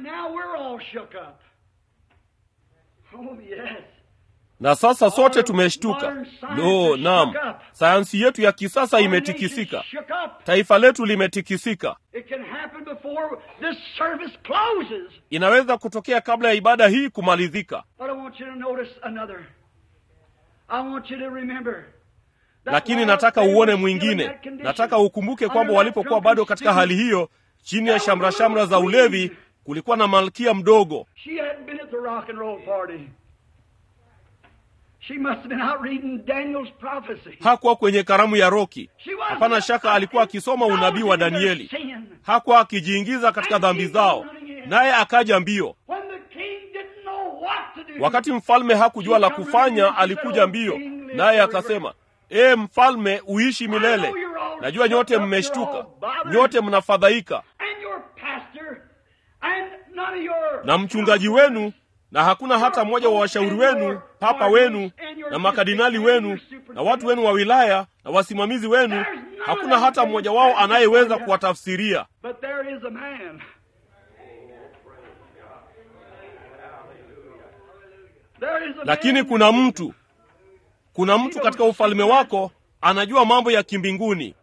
na sasa sote tumeshtuka lo naam sayansi yetu ya kisasa imetikisika taifa letu limetikisika inaweza kutokea kabla ya ibada hii kumalizika lakini nataka uone mwingine nataka ukumbuke kwamba walipokuwa bado katika hali hiyo chini ya shamrashamra za ulevi kulikuwa na malkia mdogo hakuwa kwenye karamu ya roki hapana shaka alikuwa akisoma unabii wa danieli hakuwa akijiingiza katika dhambi zao naye akaja mbio wakati mfalme hakujua la kufanya alikuja mbio naye akasema ee mfalme uishi milele najua nyote mmeshtuka nyote mnafadhaika na mchungaji wenu na hakuna hata mmoja wa washauri wenu papa wenu na makardinali wenu na watu wenu wa wilaya na wasimamizi wenu hakuna hata mmoja wao anayeweza kuwatafsiria lakini kuna mtu kuna mtu katika ufalme wako anajua mambo ya kimbinguni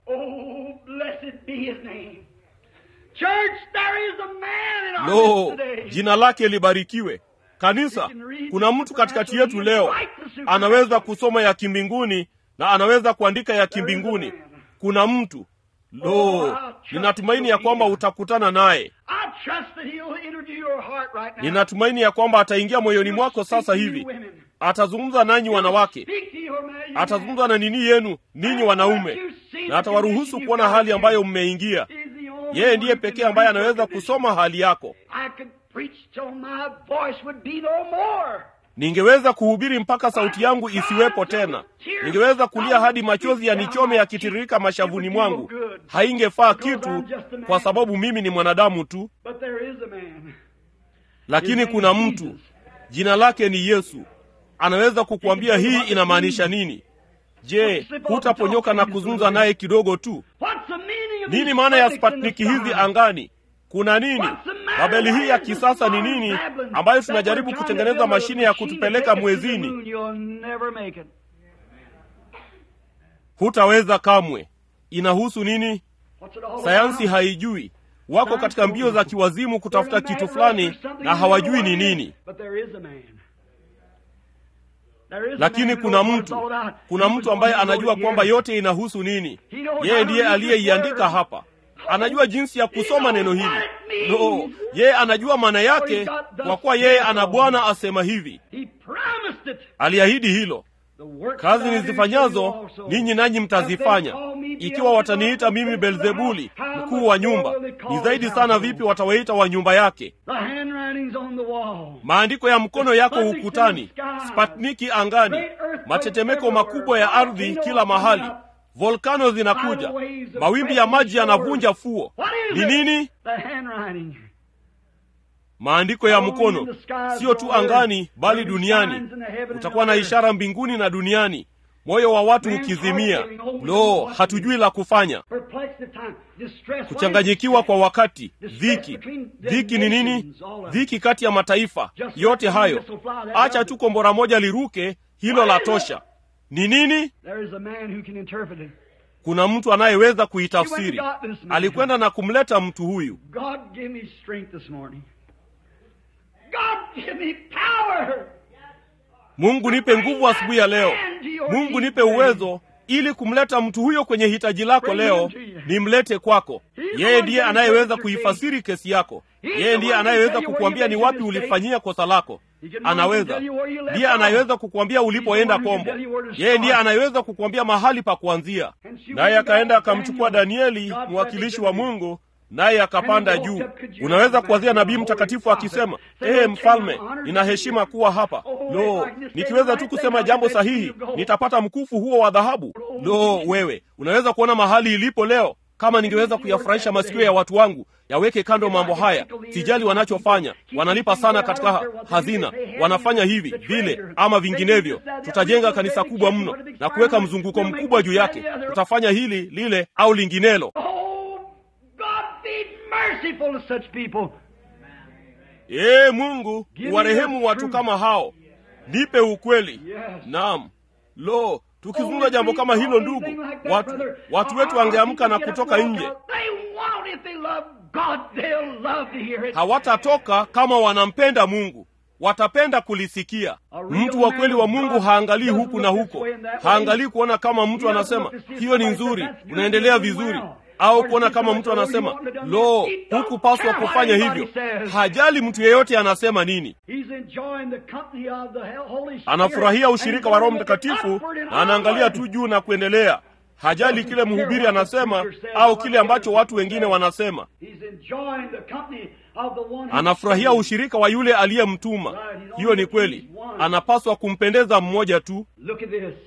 lo jina lake libarikiwe kanisa kuna mtu katikati yetu leo anaweza kusoma ya kimbinguni na anaweza kuandika ya kimbinguni kuna mtu lo ninatumaini ya kwamba utakutana naye ninatumaini ya kwamba ataingia moyoni mwako sasa hivi atazungumza nanyi wanawake atazungumza na nini yenu ninyi wanaume na atawaruhusu kuona hali ambayo mmeingia yeye ndiye pekee ambaye anaweza kusoma hali yako ningeweza kuhubiri mpaka sauti yangu isiwepo tena ningeweza kulia hadi machozi yanichome yakitiririka mashavuni mwangu haingefaa kitu kwa sababu mimi ni mwanadamu tu lakini kuna mtu jina lake ni yesu anaweza kukuambia hii inamaanisha nini je hutaponyoka na kuzungumza naye kidogo tu nini maana ya spatniki hizi angani kuna nini babeli hii ya kisasa ni nini ambayo tunajaribu kutengeneza mashine ya kutupeleka mwezini hutaweza kamwe inahusu nini sayansi haijui wako katika mbio za kiwazimu kutafuta kitu fulani na hawajui ni nini lakini kuna mtu kuna mtu ambaye anajua kwamba yote inahusu nini yeye ndiye aliyeiandika hapa anajua jinsi ya kusoma neno hili no yeye anajua maana yake kwa kuwa yeye ana bwana asema hivi aliahidi hilo kazi nizifanyazo ninyi nanyi mtazifanya ikiwa wataniita mimi belzebuli mkuu wa nyumba ni zaidi sana vipi watawaita wa nyumba yake maandiko ya mkono yako ukutani spatniki angani matetemeko makubwa ya ardhi kila mahali volkano zinakuja mawimbi ya maji yanavunja fuo ni nini maandiko ya mkono sio tu angani bali duniani utakuwa na ishara mbinguni na duniani moyo wa watu ukizimia lo hatujui la kufanya kuchanganyikiwa kwa wakati dhiki dhiki ni nini dhiki kati ya mataifa yote hayo acha tu kombora moja liruke hilo la tosha ni nini kuna mtu anayeweza kuitafsiri alikwenda na kumleta mtu huyu mungu nipe nguvu asubuhi ya leo mungu nipe uwezo ili kumleta mtu huyo kwenye hitaji lako leo nimlete kwako yeye ndiye anayeweza kuifasiri kesi yako yeye ndiye anayeweza kukuambia ni wapi ulifanyia kosa lako anaweza ndiye anayeweza kukuambia ulipoenda kombo yeye ndiye anayeweza kukuambia mahali pa kuanzia naye akaenda akamchukua danieli mwakilishi wa mungu naye akapanda juu unaweza kuwazia nabii mtakatifu akisema ee mfalme nina heshima kuwa hapa lo nikiweza tu kusema jambo sahihi nitapata mkufu huo wa dhahabu lo wewe unaweza kuona mahali ilipo leo kama ningeweza kuyafurahisha masikio ya watu wangu yaweke kando mambo haya sijali wanachofanya wanalipa sana katika ha hazina wanafanya hivi vile ama vinginevyo tutajenga kanisa kubwa mno na kuweka mzunguko mkubwa juu yake tutafanya hili lile au linginelo Oh, God be merciful to such people. ee mungu uwarehemu watu kama hao nipe ukweli Yes. naam lo tukizungumza jambo kama hilo ndugu watu, watu wetu wangeamka na kutoka nje They won't if they love God. They'll love to hear it. hawatatoka kama wanampenda mungu watapenda kulisikia mtu wa kweli wa mungu haangalii huku na huko haangalii kuona kama mtu anasema hiyo ni nzuri unaendelea vizuri au kuona kama mtu anasema lo hukupaswa kufanya hivyo hajali mtu yeyote anasema nini He's enjoying the company of the Holy Spirit. anafurahia ushirika wa roho mtakatifu Upward and na anaangalia onward. tu juu na kuendelea hajali kile mhubiri anasema au kile ambacho watu wengine wanasema He's enjoying the company of the one who anafurahia ushirika wa yule aliyemtuma hiyo ni kweli anapaswa kumpendeza mmoja tu Look at this.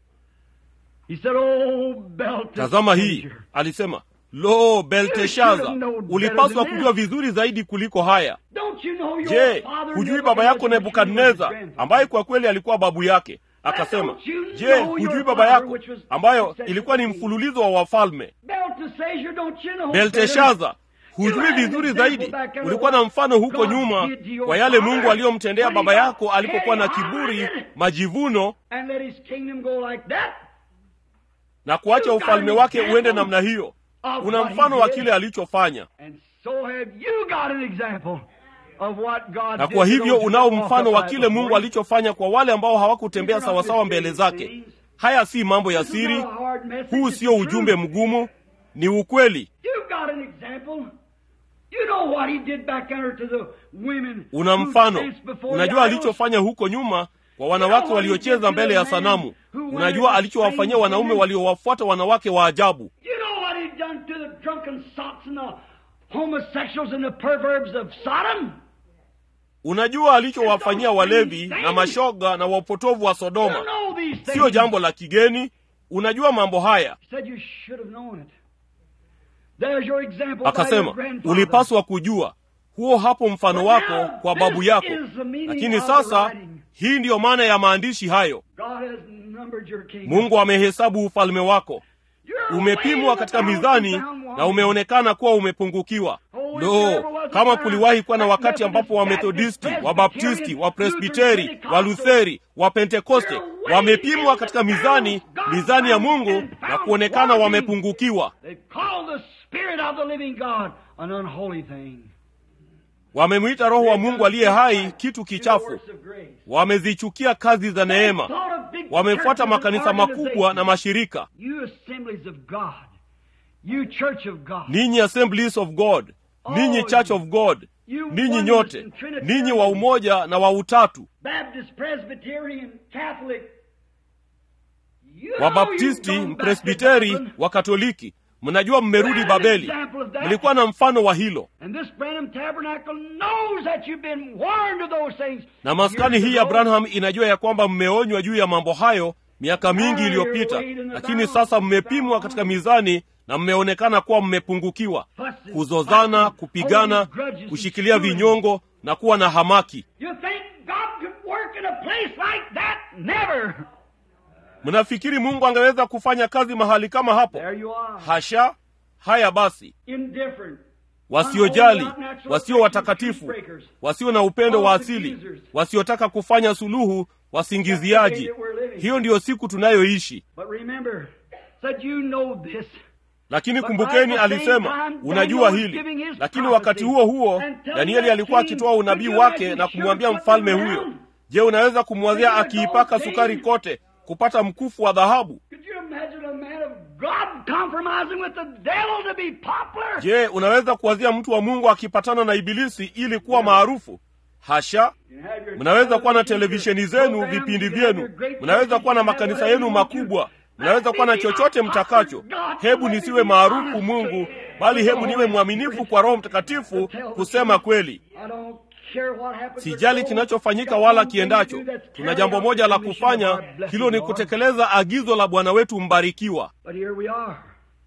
He said, Oh, Belteshazzar. tazama hii alisema lo belteshaza ulipaswa kujua vizuri zaidi kuliko haya Don't you know your je father hujui baba yako nebukadneza ambaye kwa kweli alikuwa babu yake akasema je hujui baba yako ambayo ilikuwa ni mfululizo wa wafalme Belteshazzar, don't you know belteshaza hujui vizuri zaidi ulikuwa na mfano huko nyuma kwa yale mungu aliyomtendea baba yako alipokuwa na kiburi majivuno and let his kingdom go like that? na kuacha ufalme wake uende namna hiyo una mfano wa kile alichofanya And so have you got an example of what God na did kwa to hivyo those who unao walked mfano wa upright kile mungu before him. alichofanya kwa wale ambao hawakutembea sawasawa mbele zake haya si mambo ya siri huu sio ujumbe mgumu ni ukweli You've got an example. You know what he did back there to the women una who mfano danced before unajua the idols. alichofanya huko nyuma kwa wanawake waliocheza mbele ya sanamu unajua alichowafanyia wanaume waliowafuata wanawake wa ajabu You know what he done to the drunken sots and the homosexuals and the perverbs of Sodom? unajua alichowafanyia walevi na mashoga na wapotovu wa You sodoma know these things. siyo jambo la kigeni unajua mambo haya He said you should have known it. There's your example by your akasema grandfather. ulipaswa kujua huo hapo mfano wako kwa babu yako lakini sasa hii ndiyo maana ya maandishi hayo God has numbered your kingdom. mungu amehesabu ufalme wako You're umepimwa way katika down mizani down na one. umeonekana kuwa umepungukiwa lo kama kuliwahi kuwa na wakati ambapo wamethodisti wabaptisti wapresbiteri walutheri wapentekoste wamepimwa katika mizani mizani ya mungu na kuonekana wamepungukiwa They call the Spirit of the living God an unholy thing. wamemwita roho wa mungu aliye hai kitu kichafu Works of grace. wamezichukia kazi za neema Thought of big wamefuata churches and makanisa makubwa organizations. na mashirika You assemblies of God. You church of God. ninyi assemblies of god ninyi church of god ninyi nyote ninyi wa umoja na wa utatu Baptist, Presbyterian, Catholic. You know wabaptisti you've gone back to mpresbiteri Babylon. wakatoliki mnajua mmerudi babeli mlikuwa na mfano wa hilo And this Branham Tabernacle knows that you've been warned of those things. na maskani years hii ya ago. branham inajua ya kwamba mmeonywa juu ya mambo hayo miaka mingi iliyopita lakini sasa mmepimwa katika mizani na mmeonekana kuwa mmepungukiwa kuzozana kupigana kushikilia vinyongo na kuwa na hamaki You think God could work in a place like that? Never. mnafikiri mungu angeweza kufanya kazi mahali kama hapo There you are. hasha haya basi Indifferent. wasiojali wasio watakatifu wasio na upendo wa asili wasiotaka kufanya suluhu wasingiziaji hiyo ndiyo siku tunayoishi But remember, said you know this. lakini kumbukeni alisema unajua hili lakini wakati huo huo danieli alikuwa akitoa unabii wake na kumwambia mfalme huyo je unaweza kumwazia akiipaka sukari kote kupata mkufu wa dhahabu Could you imagine a man of God compromising with the devil to be popular? je unaweza kuwazia mtu wa mungu akipatana na ibilisi ili kuwa maarufu hasha You have your mnaweza kuwa na television, televisheni your zenu programs, vipindi you have your vyenu great mnaweza kuwa na churches, you have makanisa whatever yenu you want to. makubwa mnaweza kuwa na chochote mtakacho hebu nisiwe maarufu mungu bali hebu niwe mwaminifu kwa roho mtakatifu kusema kweli I don't care what happens sijali with kinachofanyika God. wala Got one thing kiendacho to do, that's tuna carry jambo out moja the la mission kufanya of God. Bless hilo you, ni Lord. kutekeleza agizo la bwana wetu mbarikiwa But here we are.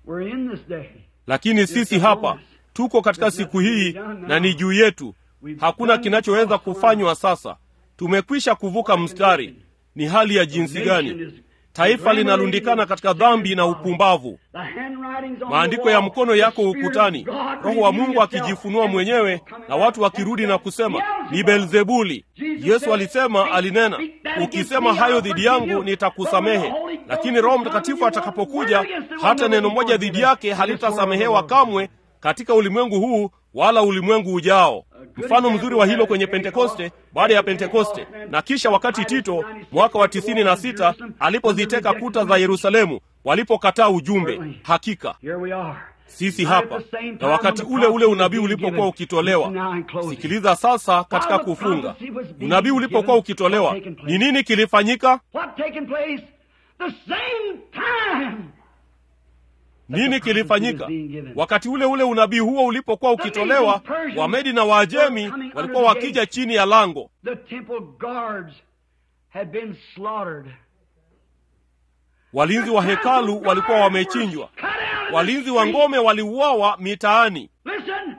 We're in this day. lakini sisi hapa tuko katika siku hii na ni juu yetu hakuna kinachoweza kufanywa sasa tumekwisha kuvuka mstari ni hali ya jinsi gani taifa linalundikana katika dhambi na upumbavu The handwritings on maandiko the ya wall. mkono The yako Spirit of ukutani God roho wa mungu revealed akijifunua himself. mwenyewe na watu wakirudi na kusema ni belzebuli yesu alisema alinena ukisema hayo dhidi yangu nitakusamehe lakini roho mtakatifu atakapokuja hata neno moja dhidi yake halitasamehewa kamwe katika ulimwengu huu wala ulimwengu ujao mfano mzuri wa hilo kwenye pentekoste baada ya pentekoste na kisha wakati tito mwaka wa tisini na sita alipoziteka kuta za yerusalemu walipokataa ujumbe hakika Here we are. sisi hapa na wakati ule ule unabii ulipokuwa ukitolewa sikiliza sasa katika kufunga unabii ulipokuwa ukitolewa ni nini kilifanyika What taking place? The same time. nini kilifanyika wakati ule ule unabii huo ulipokuwa ukitolewa wamedi na waajemi walikuwa wakija chini ya lango The temple guards had been slaughtered. walinzi wa hekalu walikuwa wamechinjwa Cut out of the walinzi wa street. ngome waliuawa mitaani Listen.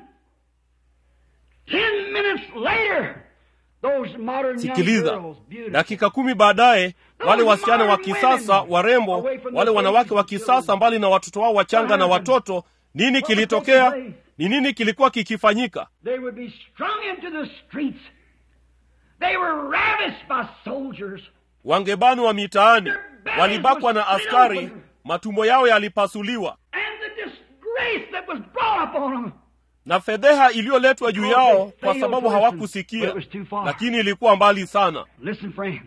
Ten minutes later, those modern young sikiliza girls, beautiful, dakika kumi baadaye wale wasichana wa kisasa warembo wale wanawake wa kisasa mbali na watoto wao wachanga na watoto nini kilitokea ni nini kilikuwa kikifanyika they would be strung into the streets. They were ravished by soldiers. wangebanwa mitaani walibakwa na askari matumbo yao yalipasuliwa And the disgrace that was brought upon them. na fedheha iliyoletwa juu yao kwa sababu hawakusikia lakini ilikuwa mbali sana Listen, friend.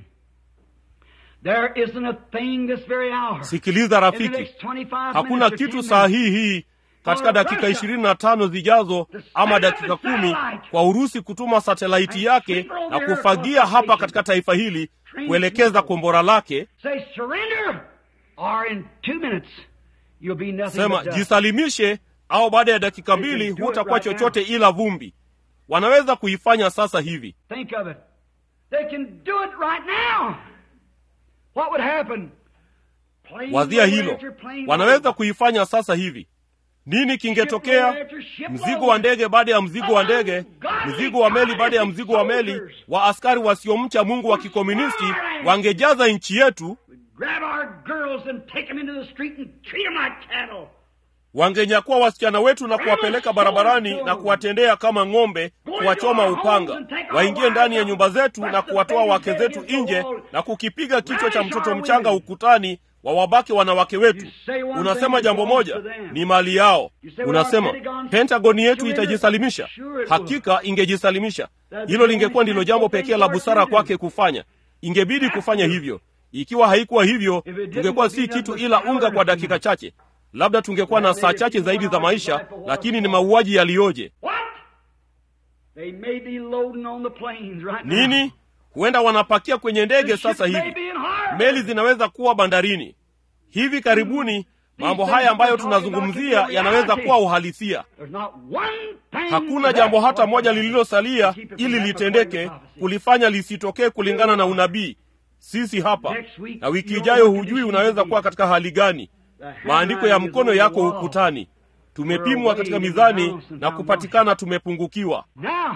There isn't a thing this very hour. sikiliza In the rafiki next 25 hakuna minutes or kitu 10 saa minutes, hii hii katika dakika ishirini na tano zijazo ama dakika kumi kwa urusi kutuma satelaiti yake na kufagia hapa katika taifa hili kuelekeza kombora lake Say surrender, or in two minutes you'll be nothing sema but dust. jisalimishe au baada ya dakika mbili hutakuwa chochote ila vumbi wanaweza kuifanya sasa hivi Think of it. They can do it right now. What would happen? Plane wazia load hilo after plane wanaweza load. kuifanya sasa hivi nini kingetokea mzigo wa ndege baada ya mzigo wa ndege mzigo wa meli baada ya mzigo wa meli wa askari wasiomcha mungu wa kikomunisti wangejaza nchi yetu Grab our girls and take them into the street and treat them like cattle. wangenyakua wasichana wetu na kuwapeleka barabarani na kuwatendea kama ng'ombe kuwachoma upanga waingie ndani ya nyumba zetu na kuwatoa wake zetu nje na kukipiga kichwa cha mtoto mchanga ukutani wawabake wanawake wetu unasema jambo moja ni mali yao unasema pentagoni yetu itajisalimisha hakika ingejisalimisha hilo lingekuwa ndilo jambo pekee la busara kwake kufanya ingebidi kufanya hivyo ikiwa haikuwa hivyo tungekuwa si kitu ila unga kwa dakika chache labda tungekuwa na saa chache zaidi za maisha lakini ni mauaji yaliyoje What? They may be loading on the planes right now. nini huenda wanapakia kwenye ndege The sasa ship may hivi be in harbor. meli zinaweza kuwa bandarini hivi karibuni mambo haya ambayo tunazungumzia yanaweza kuwa uhalisia There's not one thing hakuna jambo hata moja lililosalia ili litendeke kulifanya lisitokee kulingana na unabii sisi hapa na wiki ijayo hujui unaweza kuwa katika hali gani maandiko ya mkono yako ukutani tumepimwa katika mizani na kupatikana tumepungukiwa Now,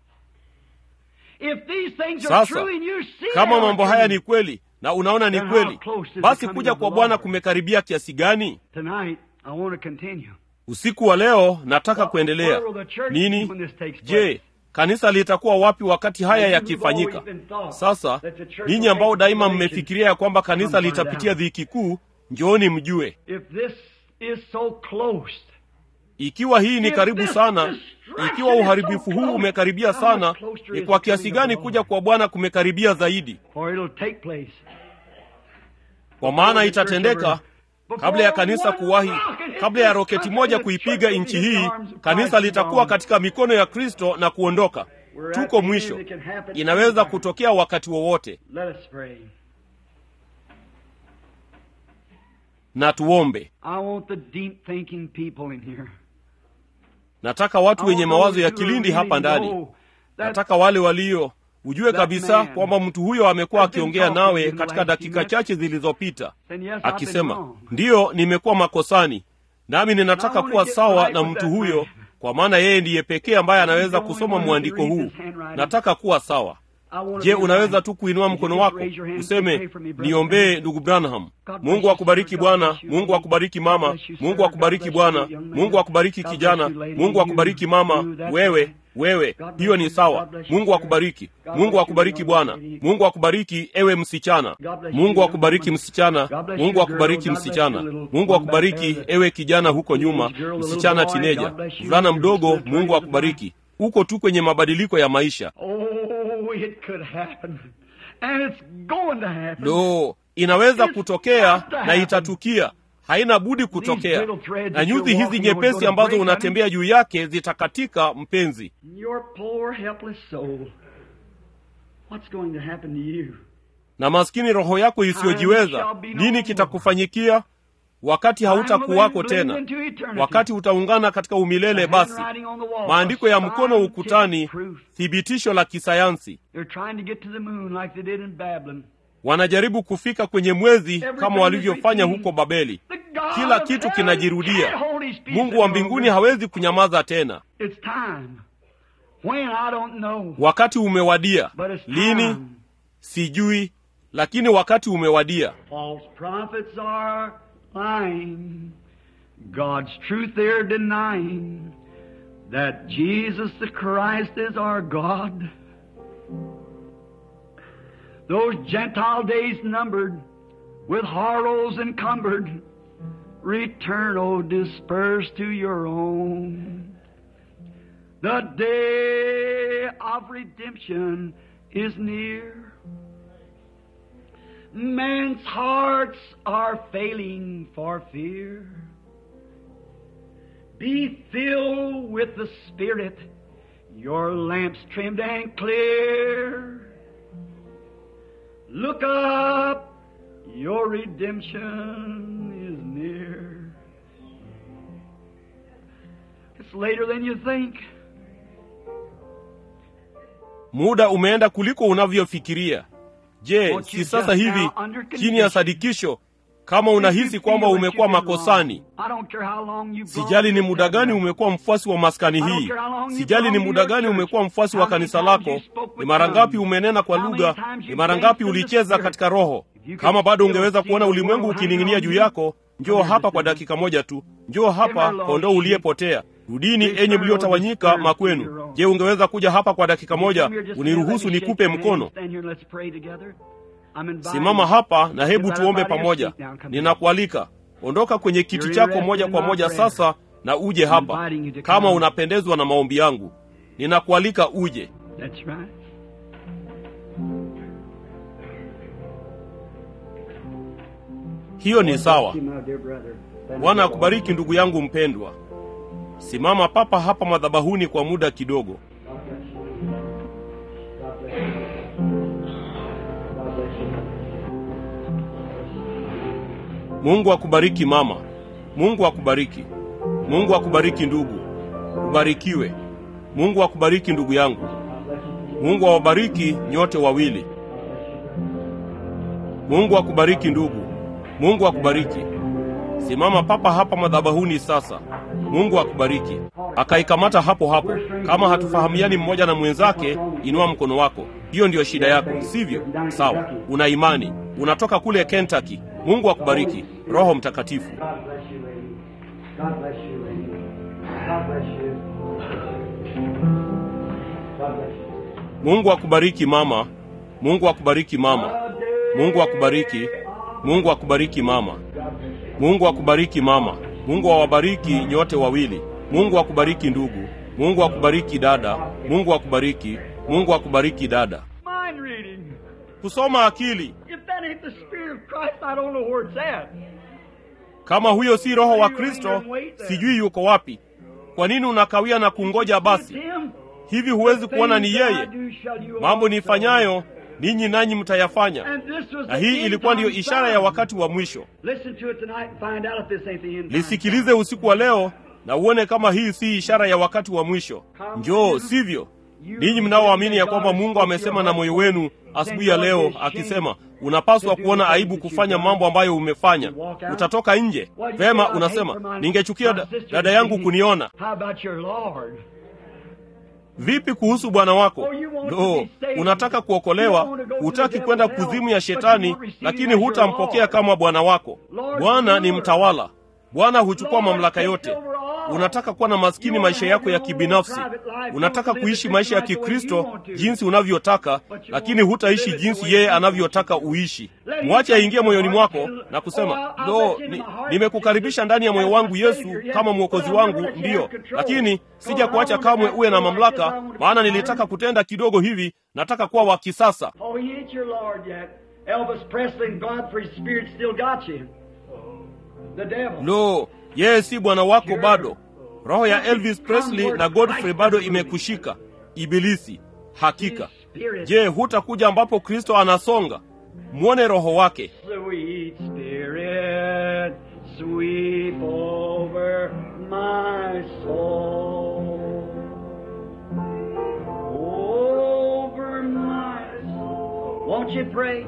if these things are sasa true and you see kama they mambo are haya true, ni kweli na unaona ni kweli basi kuja kwa bwana kumekaribia kiasi gani tonight I want to continue. usiku wa leo nataka kuendelea nini je kanisa litakuwa wapi wakati haya yakifanyika sasa ninyi ambao daima mmefikiria ya kwamba kanisa litapitia dhiki kuu njooni mjue If this is so close, ikiwa hii ni karibu sana ikiwa uharibifu huu umekaribia sana ni kwa kiasi gani kuja kwa bwana kumekaribia zaidi for it'll take place. kwa maana itatendeka kabla ya kanisa kuwahi kabla ya roketi moja kuipiga nchi hii kanisa litakuwa katika mikono ya kristo na kuondoka tuko mwisho inaweza kutokea wakati wowote Let us pray. na tuombe I want the deep thinking people in here. nataka watu wenye mawazo ya kilindi hapa ndani nataka wale walio ujue kabisa kwamba mtu huyo amekuwa akiongea nawe katika dakika chache zilizopita akisema ndiyo nimekuwa makosani nami ninataka kuwa sawa na mtu huyo kwa maana yeye ndiye pekee ambaye anaweza kusoma mwandiko huu nataka kuwa sawa je unaweza tu kuinua mkono wako useme niombee ndugu branham mungu akubariki bwana mungu akubariki mama mungu akubariki bwana mungu akubariki kijana mungu akubariki mama wewe wewe hiyo ni sawa mungu akubariki mungu akubariki bwana mungu akubariki ewe msichana mungu akubariki msichana mungu akubariki msichana mungu akubariki ewe kijana huko nyuma msichana tineja mvulana mdogo mungu akubariki uko tu kwenye mabadiliko ya maisha Oh, it could happen. And it's going to happen. lo inaweza kutokea na itatukia haina budi kutokea na nyuzi hizi nyepesi ambazo unatembea juu yake zitakatika mpenzi Your poor helpless soul. What's going to happen to you? na maskini roho yako isiyojiweza nini kitakufanyikia wakati hautakuwako tena wakati utaungana katika umilele basi maandiko ya mkono ukutani thibitisho la kisayansi They're trying to get to the moon like they did in Babylon. wanajaribu kufika kwenye mwezi kama walivyofanya huko babeli The God kila of kitu heaven kinajirudia can't hold his peace mungu wa any mbinguni longer. hawezi kunyamaza tena It's time. When I don't know. wakati umewadia But it's lini time. sijui lakini wakati umewadia False prophets are lying. God's truth they're denying. That Jesus the Christ is our God. Those Gentile days numbered, with horrors encumbered, return, O dispersed to your own. The day of redemption is near. Men's hearts are failing for fear. Be filled with the Spirit, your lamps trimmed and clear. Look up, your redemption is near. It's later than you think. muda umeenda kuliko unavyofikiria je Won't you si sasa just hivi now under chini ya sadikisho kama unahisi kwamba umekuwa makosani I don't care how long you've gone sijali ni to muda gani church. umekuwa mfuasi wa maskani hii sijali ni muda gani umekuwa mfuasi wa kanisa lako ni mara ngapi umenena kwa lugha ni mara ngapi ulicheza katika roho kama bado ungeweza kuona ulimwengu ukining'inia juu yako njoo hapa kwa dakika moja tu njoo hapa kondoo uliyepotea rudini enyi mliotawanyika makwenu je ungeweza kuja hapa kwa dakika moja uniruhusu nikupe mkono simama hapa na hebu tuombe pamoja ninakualika ondoka kwenye kiti chako moja kwa moja sasa na uje hapa kama unapendezwa na maombi yangu ninakualika uje That's right. hiyo ni sawa Thank you, my dear brother. Thank bwana you. akubariki ndugu yangu mpendwa simama papa hapa madhabahuni kwa muda kidogo God bless you. God bless you. God bless you. mungu akubariki mama mungu akubariki mungu akubariki ndugu ubarikiwe mungu akubariki ndugu yangu mungu awabariki nyote wawili mungu akubariki ndugu mungu akubariki simama papa hapa madhabahuni sasa mungu akubariki akaikamata hapo hapo kama hatufahamiani mmoja na mwenzake inua mkono wako hiyo ndiyo shida yako sivyo sawa una imani unatoka kule kentucky mungu akubariki roho mtakatifu God bless you, lady. God bless you, lady. God bless you. God bless you. mungu akubariki mama mungu akubariki mama mungu akubariki mungu akubariki mama mungu akubariki mama mungu awabariki nyote wawili mungu akubariki ndugu mungu akubariki dada mungu akubariki mungu akubariki dada Mind reading. kusoma akili If that ain't the Spirit of Christ, I don't know where it's at. kama huyo si roho wa kristo sijui yuko wapi kwa nini unakawia na kungoja basi It's Him. hivi huwezi kuona ni Things that I yeye do shall you mambo also nifanyayo ninyi nanyi mtayafanya And this was na the hii end ilikuwa ndiyo time ishara ya sign. wakati wa mwisho Listen to it tonight and find out if this ain't the end time. lisikilize usiku wa leo na uone kama hii si ishara ya wakati wa mwisho njoo sivyo ninyi mnaoamini ya kwamba mungu amesema na moyo wenu asubuhi ya leo akisema unapaswa kuona aibu kufanya mambo ambayo umefanya utatoka nje vema unasema ningechukia da, dada yangu kuniona How about your Lord? vipi kuhusu bwana wako lo unataka kuokolewa hutaki kwenda kuzimu ya shetani lakini hutampokea kama bwana wako bwana ni mtawala bwana huchukua mamlaka yote unataka kuwa na maskini maisha yako ya kibinafsi unataka kuishi maisha ya kikristo jinsi unavyotaka lakini hutaishi jinsi yeye anavyotaka uishi mwache aingie moyoni mwako na kusema lo ni, nimekukaribisha ndani ya moyo wangu yesu kama mwokozi wangu ndiyo lakini sija kuacha kamwe uwe na mamlaka maana nilitaka kutenda kidogo hivi nataka kuwa wa kisasa Oh, he ain't your Lord yet. Elvis Presley and Godfrey's spirit still got you. The devil. lo yeye si bwana wako bado roho ya elvis presley na godfrey bado imekushika ibilisi hakika Spirit. je hutakuja ambapo kristo anasonga mwone roho wake Sweet Spirit, sweep over my soul. Over my soul. Won't you pray?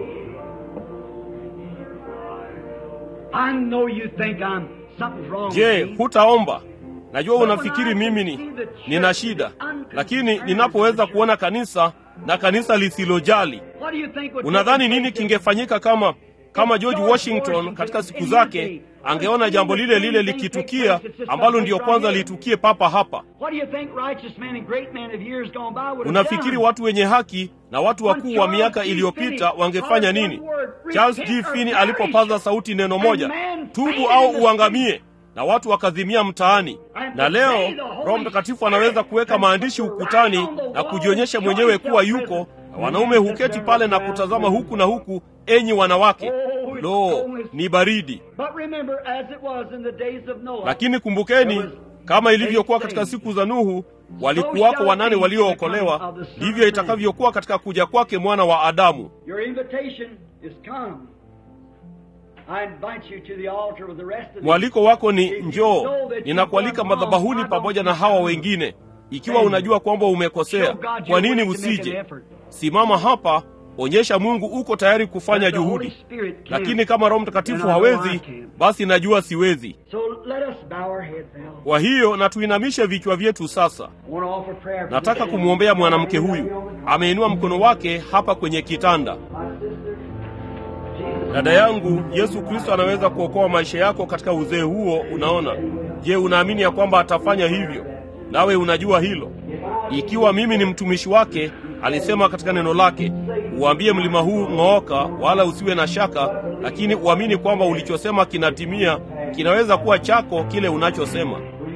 I know you think I'm something's wrong je with me. hutaomba najua unafikiri mimi ni nina shida lakini ninapoweza kuona kanisa na kanisa lisilojali What do you think would unadhani take nini place kingefanyika kama kama george washington katika siku zake angeona jambo lile lile likitukia ambalo ndiyo kwanza litukie papa hapa What do you think righteous men and great men of years gone by would have unafikiri done? watu wenye haki na watu wakuu wa miaka iliyopita wangefanya nini charles g fini alipopaza sauti neno moja tubu au uangamie na watu wakazimia mtaani na leo roho mtakatifu anaweza kuweka maandishi ukutani na kujionyesha mwenyewe kuwa yuko na wanaume huketi pale na kutazama huku na huku enyi wanawake lo ni baridi But remember, as it was in the days of Noah, lakini kumbukeni kama ilivyokuwa katika siku za nuhu walikuwako wanane waliookolewa ndivyo itakavyokuwa katika kuja kwake mwana wa adamu your invitation is come. I invite you to the altar with the rest of the mwaliko wako ni njoo ninakualika madhabahuni pamoja na hawa wengine ikiwa unajua kwamba umekosea kwa nini usije simama hapa onyesha mungu uko tayari kufanya juhudi lakini kama roho mtakatifu hawezi basi najua siwezi So let us bow our heads now. kwa hiyo na tuinamishe vichwa vyetu sasa I want to offer prayer for nataka this kumwombea mwanamke huyu ameinua mkono wake hapa kwenye kitanda dada yangu yesu kristo anaweza kuokoa maisha yako katika uzee huo unaona je unaamini ya kwamba atafanya hivyo nawe unajua hilo ikiwa mimi ni mtumishi wake alisema katika neno lake uambie mlima huu ng'ooka wala usiwe na shaka lakini uamini kwamba ulichosema kinatimia kinaweza kuwa chako kile unachosema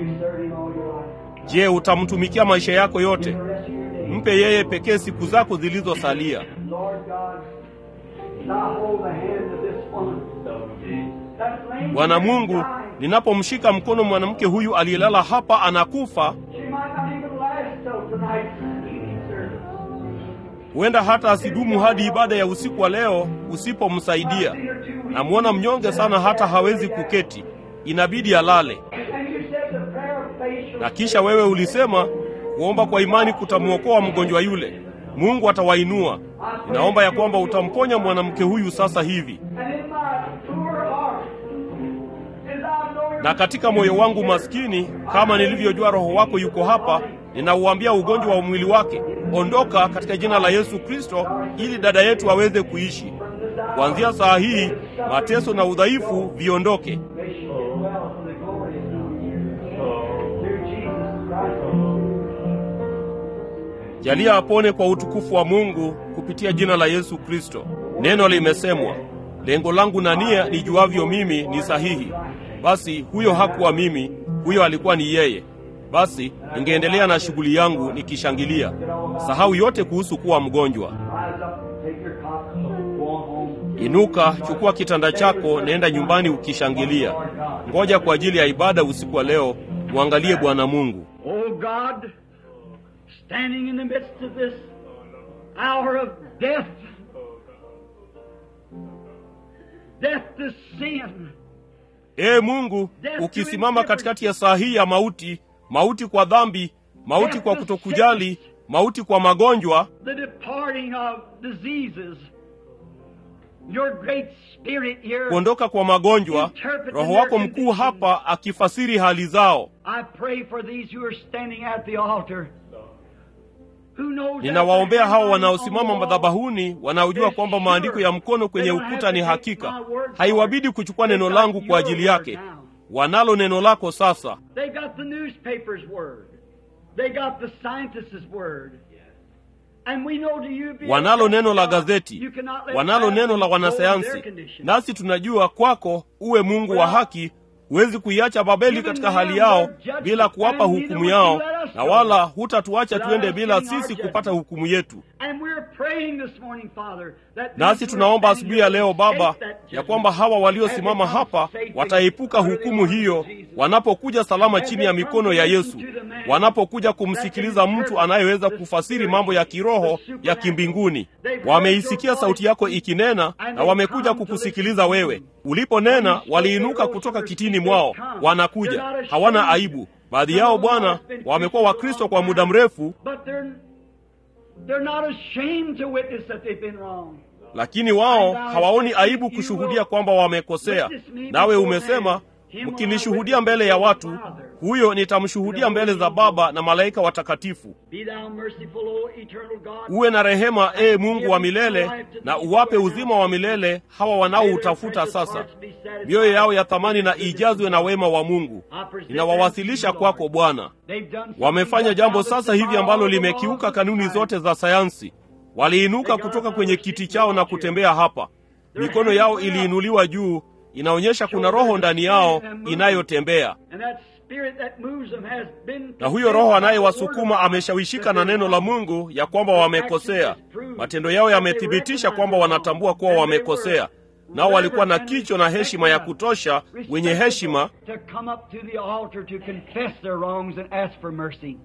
je utamtumikia maisha yako yote mpe yeye pekee siku zako zilizosalia Lord God, now hold the hand of this woman. That's laying bwana here mungu dying. ninapomshika mkono mwanamke huyu aliyelala hapa anakufa She might not even last till tonight's evening service. huenda hata asidumu hadi ibada ya usiku wa leo usipomsaidia namwona mnyonge sana hata hawezi kuketi inabidi alale And you said the prayer of faith shall na kisha wewe ulisema kuomba kwa imani kutamwokoa mgonjwa yule mungu atawainua ninaomba ya kwamba utamponya mwanamke huyu sasa hivi And in my poor heart, as I know your na katika moyo wangu maskini kama nilivyojua roho wako yuko hapa ninauambia ugonjwa wa mwili wake ondoka katika jina la yesu kristo ili dada yetu aweze kuishi kuanzia saa hii mateso na udhaifu viondoke may she get well from the glory of God. Through Jesus Christ. jalia apone kwa utukufu wa mungu kupitia jina la yesu kristo neno limesemwa lengo langu na nia nijuavyo mimi ni sahihi basi huyo hakuwa mimi huyo alikuwa ni yeye basi ningeendelea na shughuli yangu nikishangilia sahau yote kuhusu kuwa mgonjwa Rise up, take your cot, go on home. inuka chukua kitanda chako nenda nyumbani ukishangilia ngoja kwa ajili ya ibada usiku wa leo mwangalie bwana mungu Oh God, standing in the midst of this hour of death, death to sin, ee mungu ukisimama katikati ya saa hii ya mauti mauti kwa dhambi mauti kwa kutokujali mauti kwa magonjwa the departing of diseases. Your great spirit here. kuondoka kwa magonjwa roho wako mkuu hapa akifasiri hali zao I pray for these who are standing at the altar. Who knows ninawaombea that the hao handwriting wanaosimama on the wall madhabahuni wanaojua kwamba maandiko ya mkono kwenye ukuta ni hakika haiwabidi kuchukua neno langu kwa ajili yake wanalo neno lako sasa They got the newspaper's word. They got the scientist's word. And we know to you be wanalo neno la gazeti You cannot let wanalo that neno la control wanasayansi their condition. nasi tunajua kwako uwe mungu wa haki huwezi kuiacha babeli katika hali yao bila kuwapa hukumu yao na wala hutatuacha tuende bila sisi kupata hukumu yetu And we're praying this morning, Father, that nasi these who tunaomba are standing asubuhi ya here leo will baba escape that ya judgment. kwamba hawa waliosimama hapa wataepuka hukumu hiyo wanapokuja salama chini ya mikono ya yesu wanapokuja kumsikiliza mtu anayeweza kufasiri mambo ya kiroho ya kimbinguni wameisikia sauti yako ikinena na wamekuja kukusikiliza wewe uliponena waliinuka kutoka kitini mwao wanakuja hawana aibu baadhi yao bwana wamekuwa wakristo kwa muda mrefu But they're, they're not ashamed to witness that they've been wrong. lakini wao hawaoni aibu kushuhudia kwamba wamekosea nawe umesema mkinishuhudia mbele ya watu huyo nitamshuhudia mbele za baba na malaika watakatifu Be thou merciful, O eternal God. uwe na rehema ee mungu wa milele na uwape uzima wa milele hawa wanaoutafuta sasa mioyo yao ya thamani na ijazwe na wema wa mungu ninawawasilisha kwako bwana They've done something wamefanya that jambo now sasa that's hivi ambalo all the laws limekiuka of kanuni science. zote za sayansi waliinuka kutoka kwenye kiti chao na kutembea hapa mikono yao iliinuliwa juu inaonyesha kuna roho ndani yao inayotembea And that spirit that moves them has been na huyo roho anayewasukuma ameshawishika na neno la mungu ya kwamba wamekosea matendo yao yamethibitisha kwamba wanatambua kuwa wamekosea nao walikuwa na kicho na heshima ya kutosha wenye heshima to come up to the altar to confess their wrongs and ask for mercy.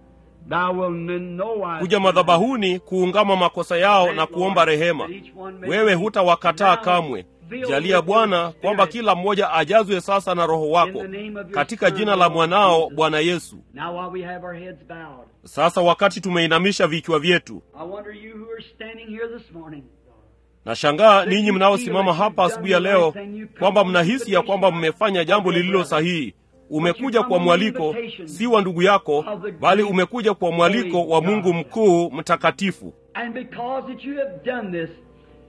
Thou will in no wise kuja madhabahuni kuungama makosa yao na kuomba rehema wewe hutawakataa kamwe jalia bwana kwamba kila mmoja ajazwe sasa na roho wako katika jina la mwanao bwana yesu Now while we have our heads bowed, sasa wakati tumeinamisha vichwa vyetu I wonder you who are standing here this morning. nashangaa ninyi mnaosimama hapa asubuhi ya leo kwamba mnahisi ya kwamba mmefanya jambo lililo sahihi umekuja kwa mwaliko si wa ndugu yako bali umekuja kwa mwaliko wa mungu mkuu mtakatifu And because that you have done this,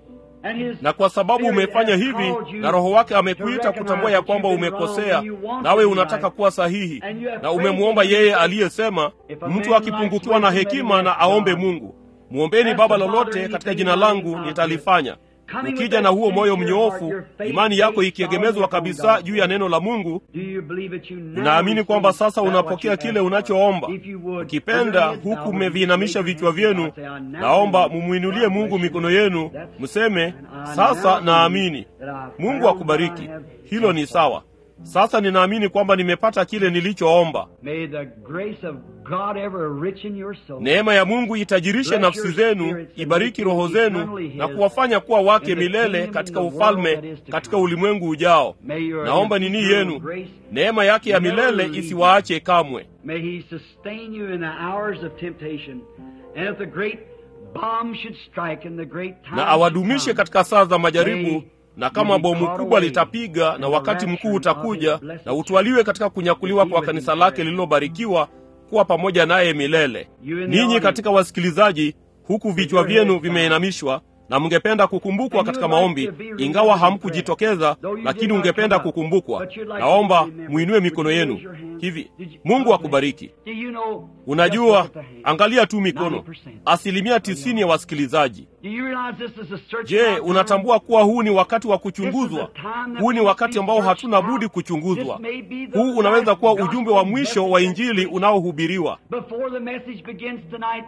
and his na kwa sababu Spirit umefanya has hivi called you na roho wake to amekuita recognize kutambua ya that kwamba you've been umekosea wrong and you want nawe to be unataka right. kuwa sahihi And you have na faith umemwomba in yeye Jesus. aliyesema If a mtu man akipungukiwa lacks na wisdom, hekima let na him aombe ask mungu mwombeni Ask baba the Father lolote anything katika in jina my langu name, I'll nitalifanya do it. Coming with ukija that na huo moyo sincere mnyoofu heart, your faith imani yako based ikiegemezwa solely kabisa upon juu ya neno la mungu Do you believe that you now unaamini kwamba receive sasa that unapokea what you kile asked unachoomba for? If you would, ukipenda put your heads huku bowed, mmeviinamisha raise your vichwa hands vyenu and say, I now naomba believe. mumwinulie God mungu bless you. mikono yenu That's- mseme and I sasa now naamini believe that I mungu found akubariki what I have hilo ni sawa sasa ninaamini kwamba nimepata kile nilichoomba May the grace of God ever richen your soul. neema ya mungu itajirishe nafsi zenu ibariki roho zenu na kuwafanya kuwa wake milele katika ufalme katika ulimwengu ujao May your naomba nini eternal yenu grace, neema yake ya milele isiwaache kamwe may He sustain you in the hours of temptation. And if the great bomb should strike and the great time na awadumishe should come, katika saa za majaribu na kama bomu kubwa litapiga na wakati mkuu utakuja na utwaliwe katika kunyakuliwa kwa kanisa lake lililobarikiwa kuwa pamoja naye milele ninyi katika wasikilizaji huku vichwa vyenu vimeinamishwa na mngependa kukumbukwa katika maombi ingawa hamkujitokeza lakini ungependa kukumbukwa naomba mwinue mikono yenu hivi mungu akubariki Do you know unajua just look at the hand. angalia tu mikono asilimia tisini ya wasikilizaji Do you realize this is a search je out time? unatambua kuwa huu ni wakati wa kuchunguzwa huu ni wakati ambao hatuna budi kuchunguzwa huu unaweza kuwa ujumbe wa mwisho wa injili unaohubiriwa Before the message begins tonight,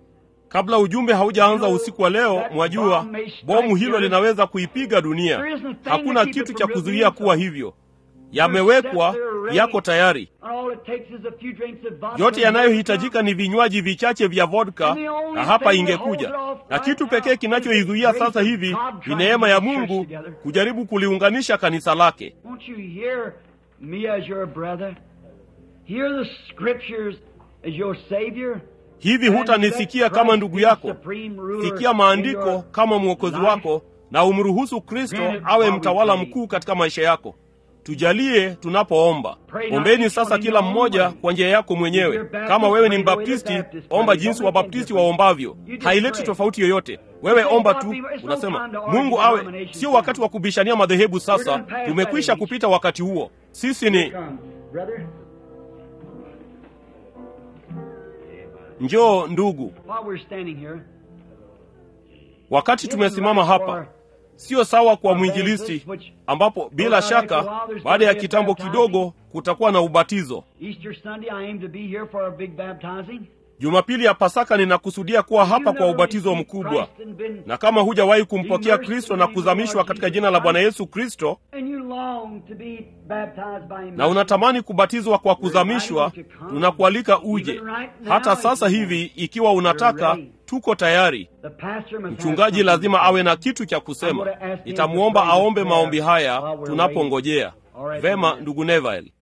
kabla ujumbe haujaanza usiku wa leo mwajua bomu hilo linaweza kuipiga dunia hakuna kitu cha kuzuia kuwa hivyo yamewekwa yako tayari and all it takes is a few drinks of vodka yote and yanayohitajika ni vinywaji vichache vya vodka na hapa ingekuja na kitu pekee kinachoizuia sasa hivi ni neema ya mungu kujaribu kuliunganisha kanisa lake Won't you hear me as your brother? Hear the scriptures as your Savior? hivi hutanisikia kama ndugu yako sikia maandiko kama mwokozi wako na umruhusu kristo awe mtawala mkuu katika maisha yako tujalie tunapoomba ombeni sasa kila mmoja kwa njia yako mwenyewe kama wewe ni mbaptisti omba jinsi wabaptisti waombavyo haileti tofauti yoyote wewe omba tu unasema mungu awe sio wakati wa kubishania madhehebu sasa tumekwisha kupita wakati huo sisi ni njoo ndugu wakati tumesimama hapa sio sawa kwa mwinjilisti ambapo bila shaka baada ya kitambo kidogo kutakuwa na ubatizo jumapili ya pasaka ninakusudia kuwa hapa kwa ubatizo mkubwa na kama hujawahi kumpokea kristo na kuzamishwa katika jina la bwana yesu kristo na unatamani kubatizwa kwa kuzamishwa tunakualika uje hata sasa hivi ikiwa unataka tuko tayari mchungaji lazima awe na kitu cha kusema nitamwomba aombe maombi haya tunapongojea vema ndugu neville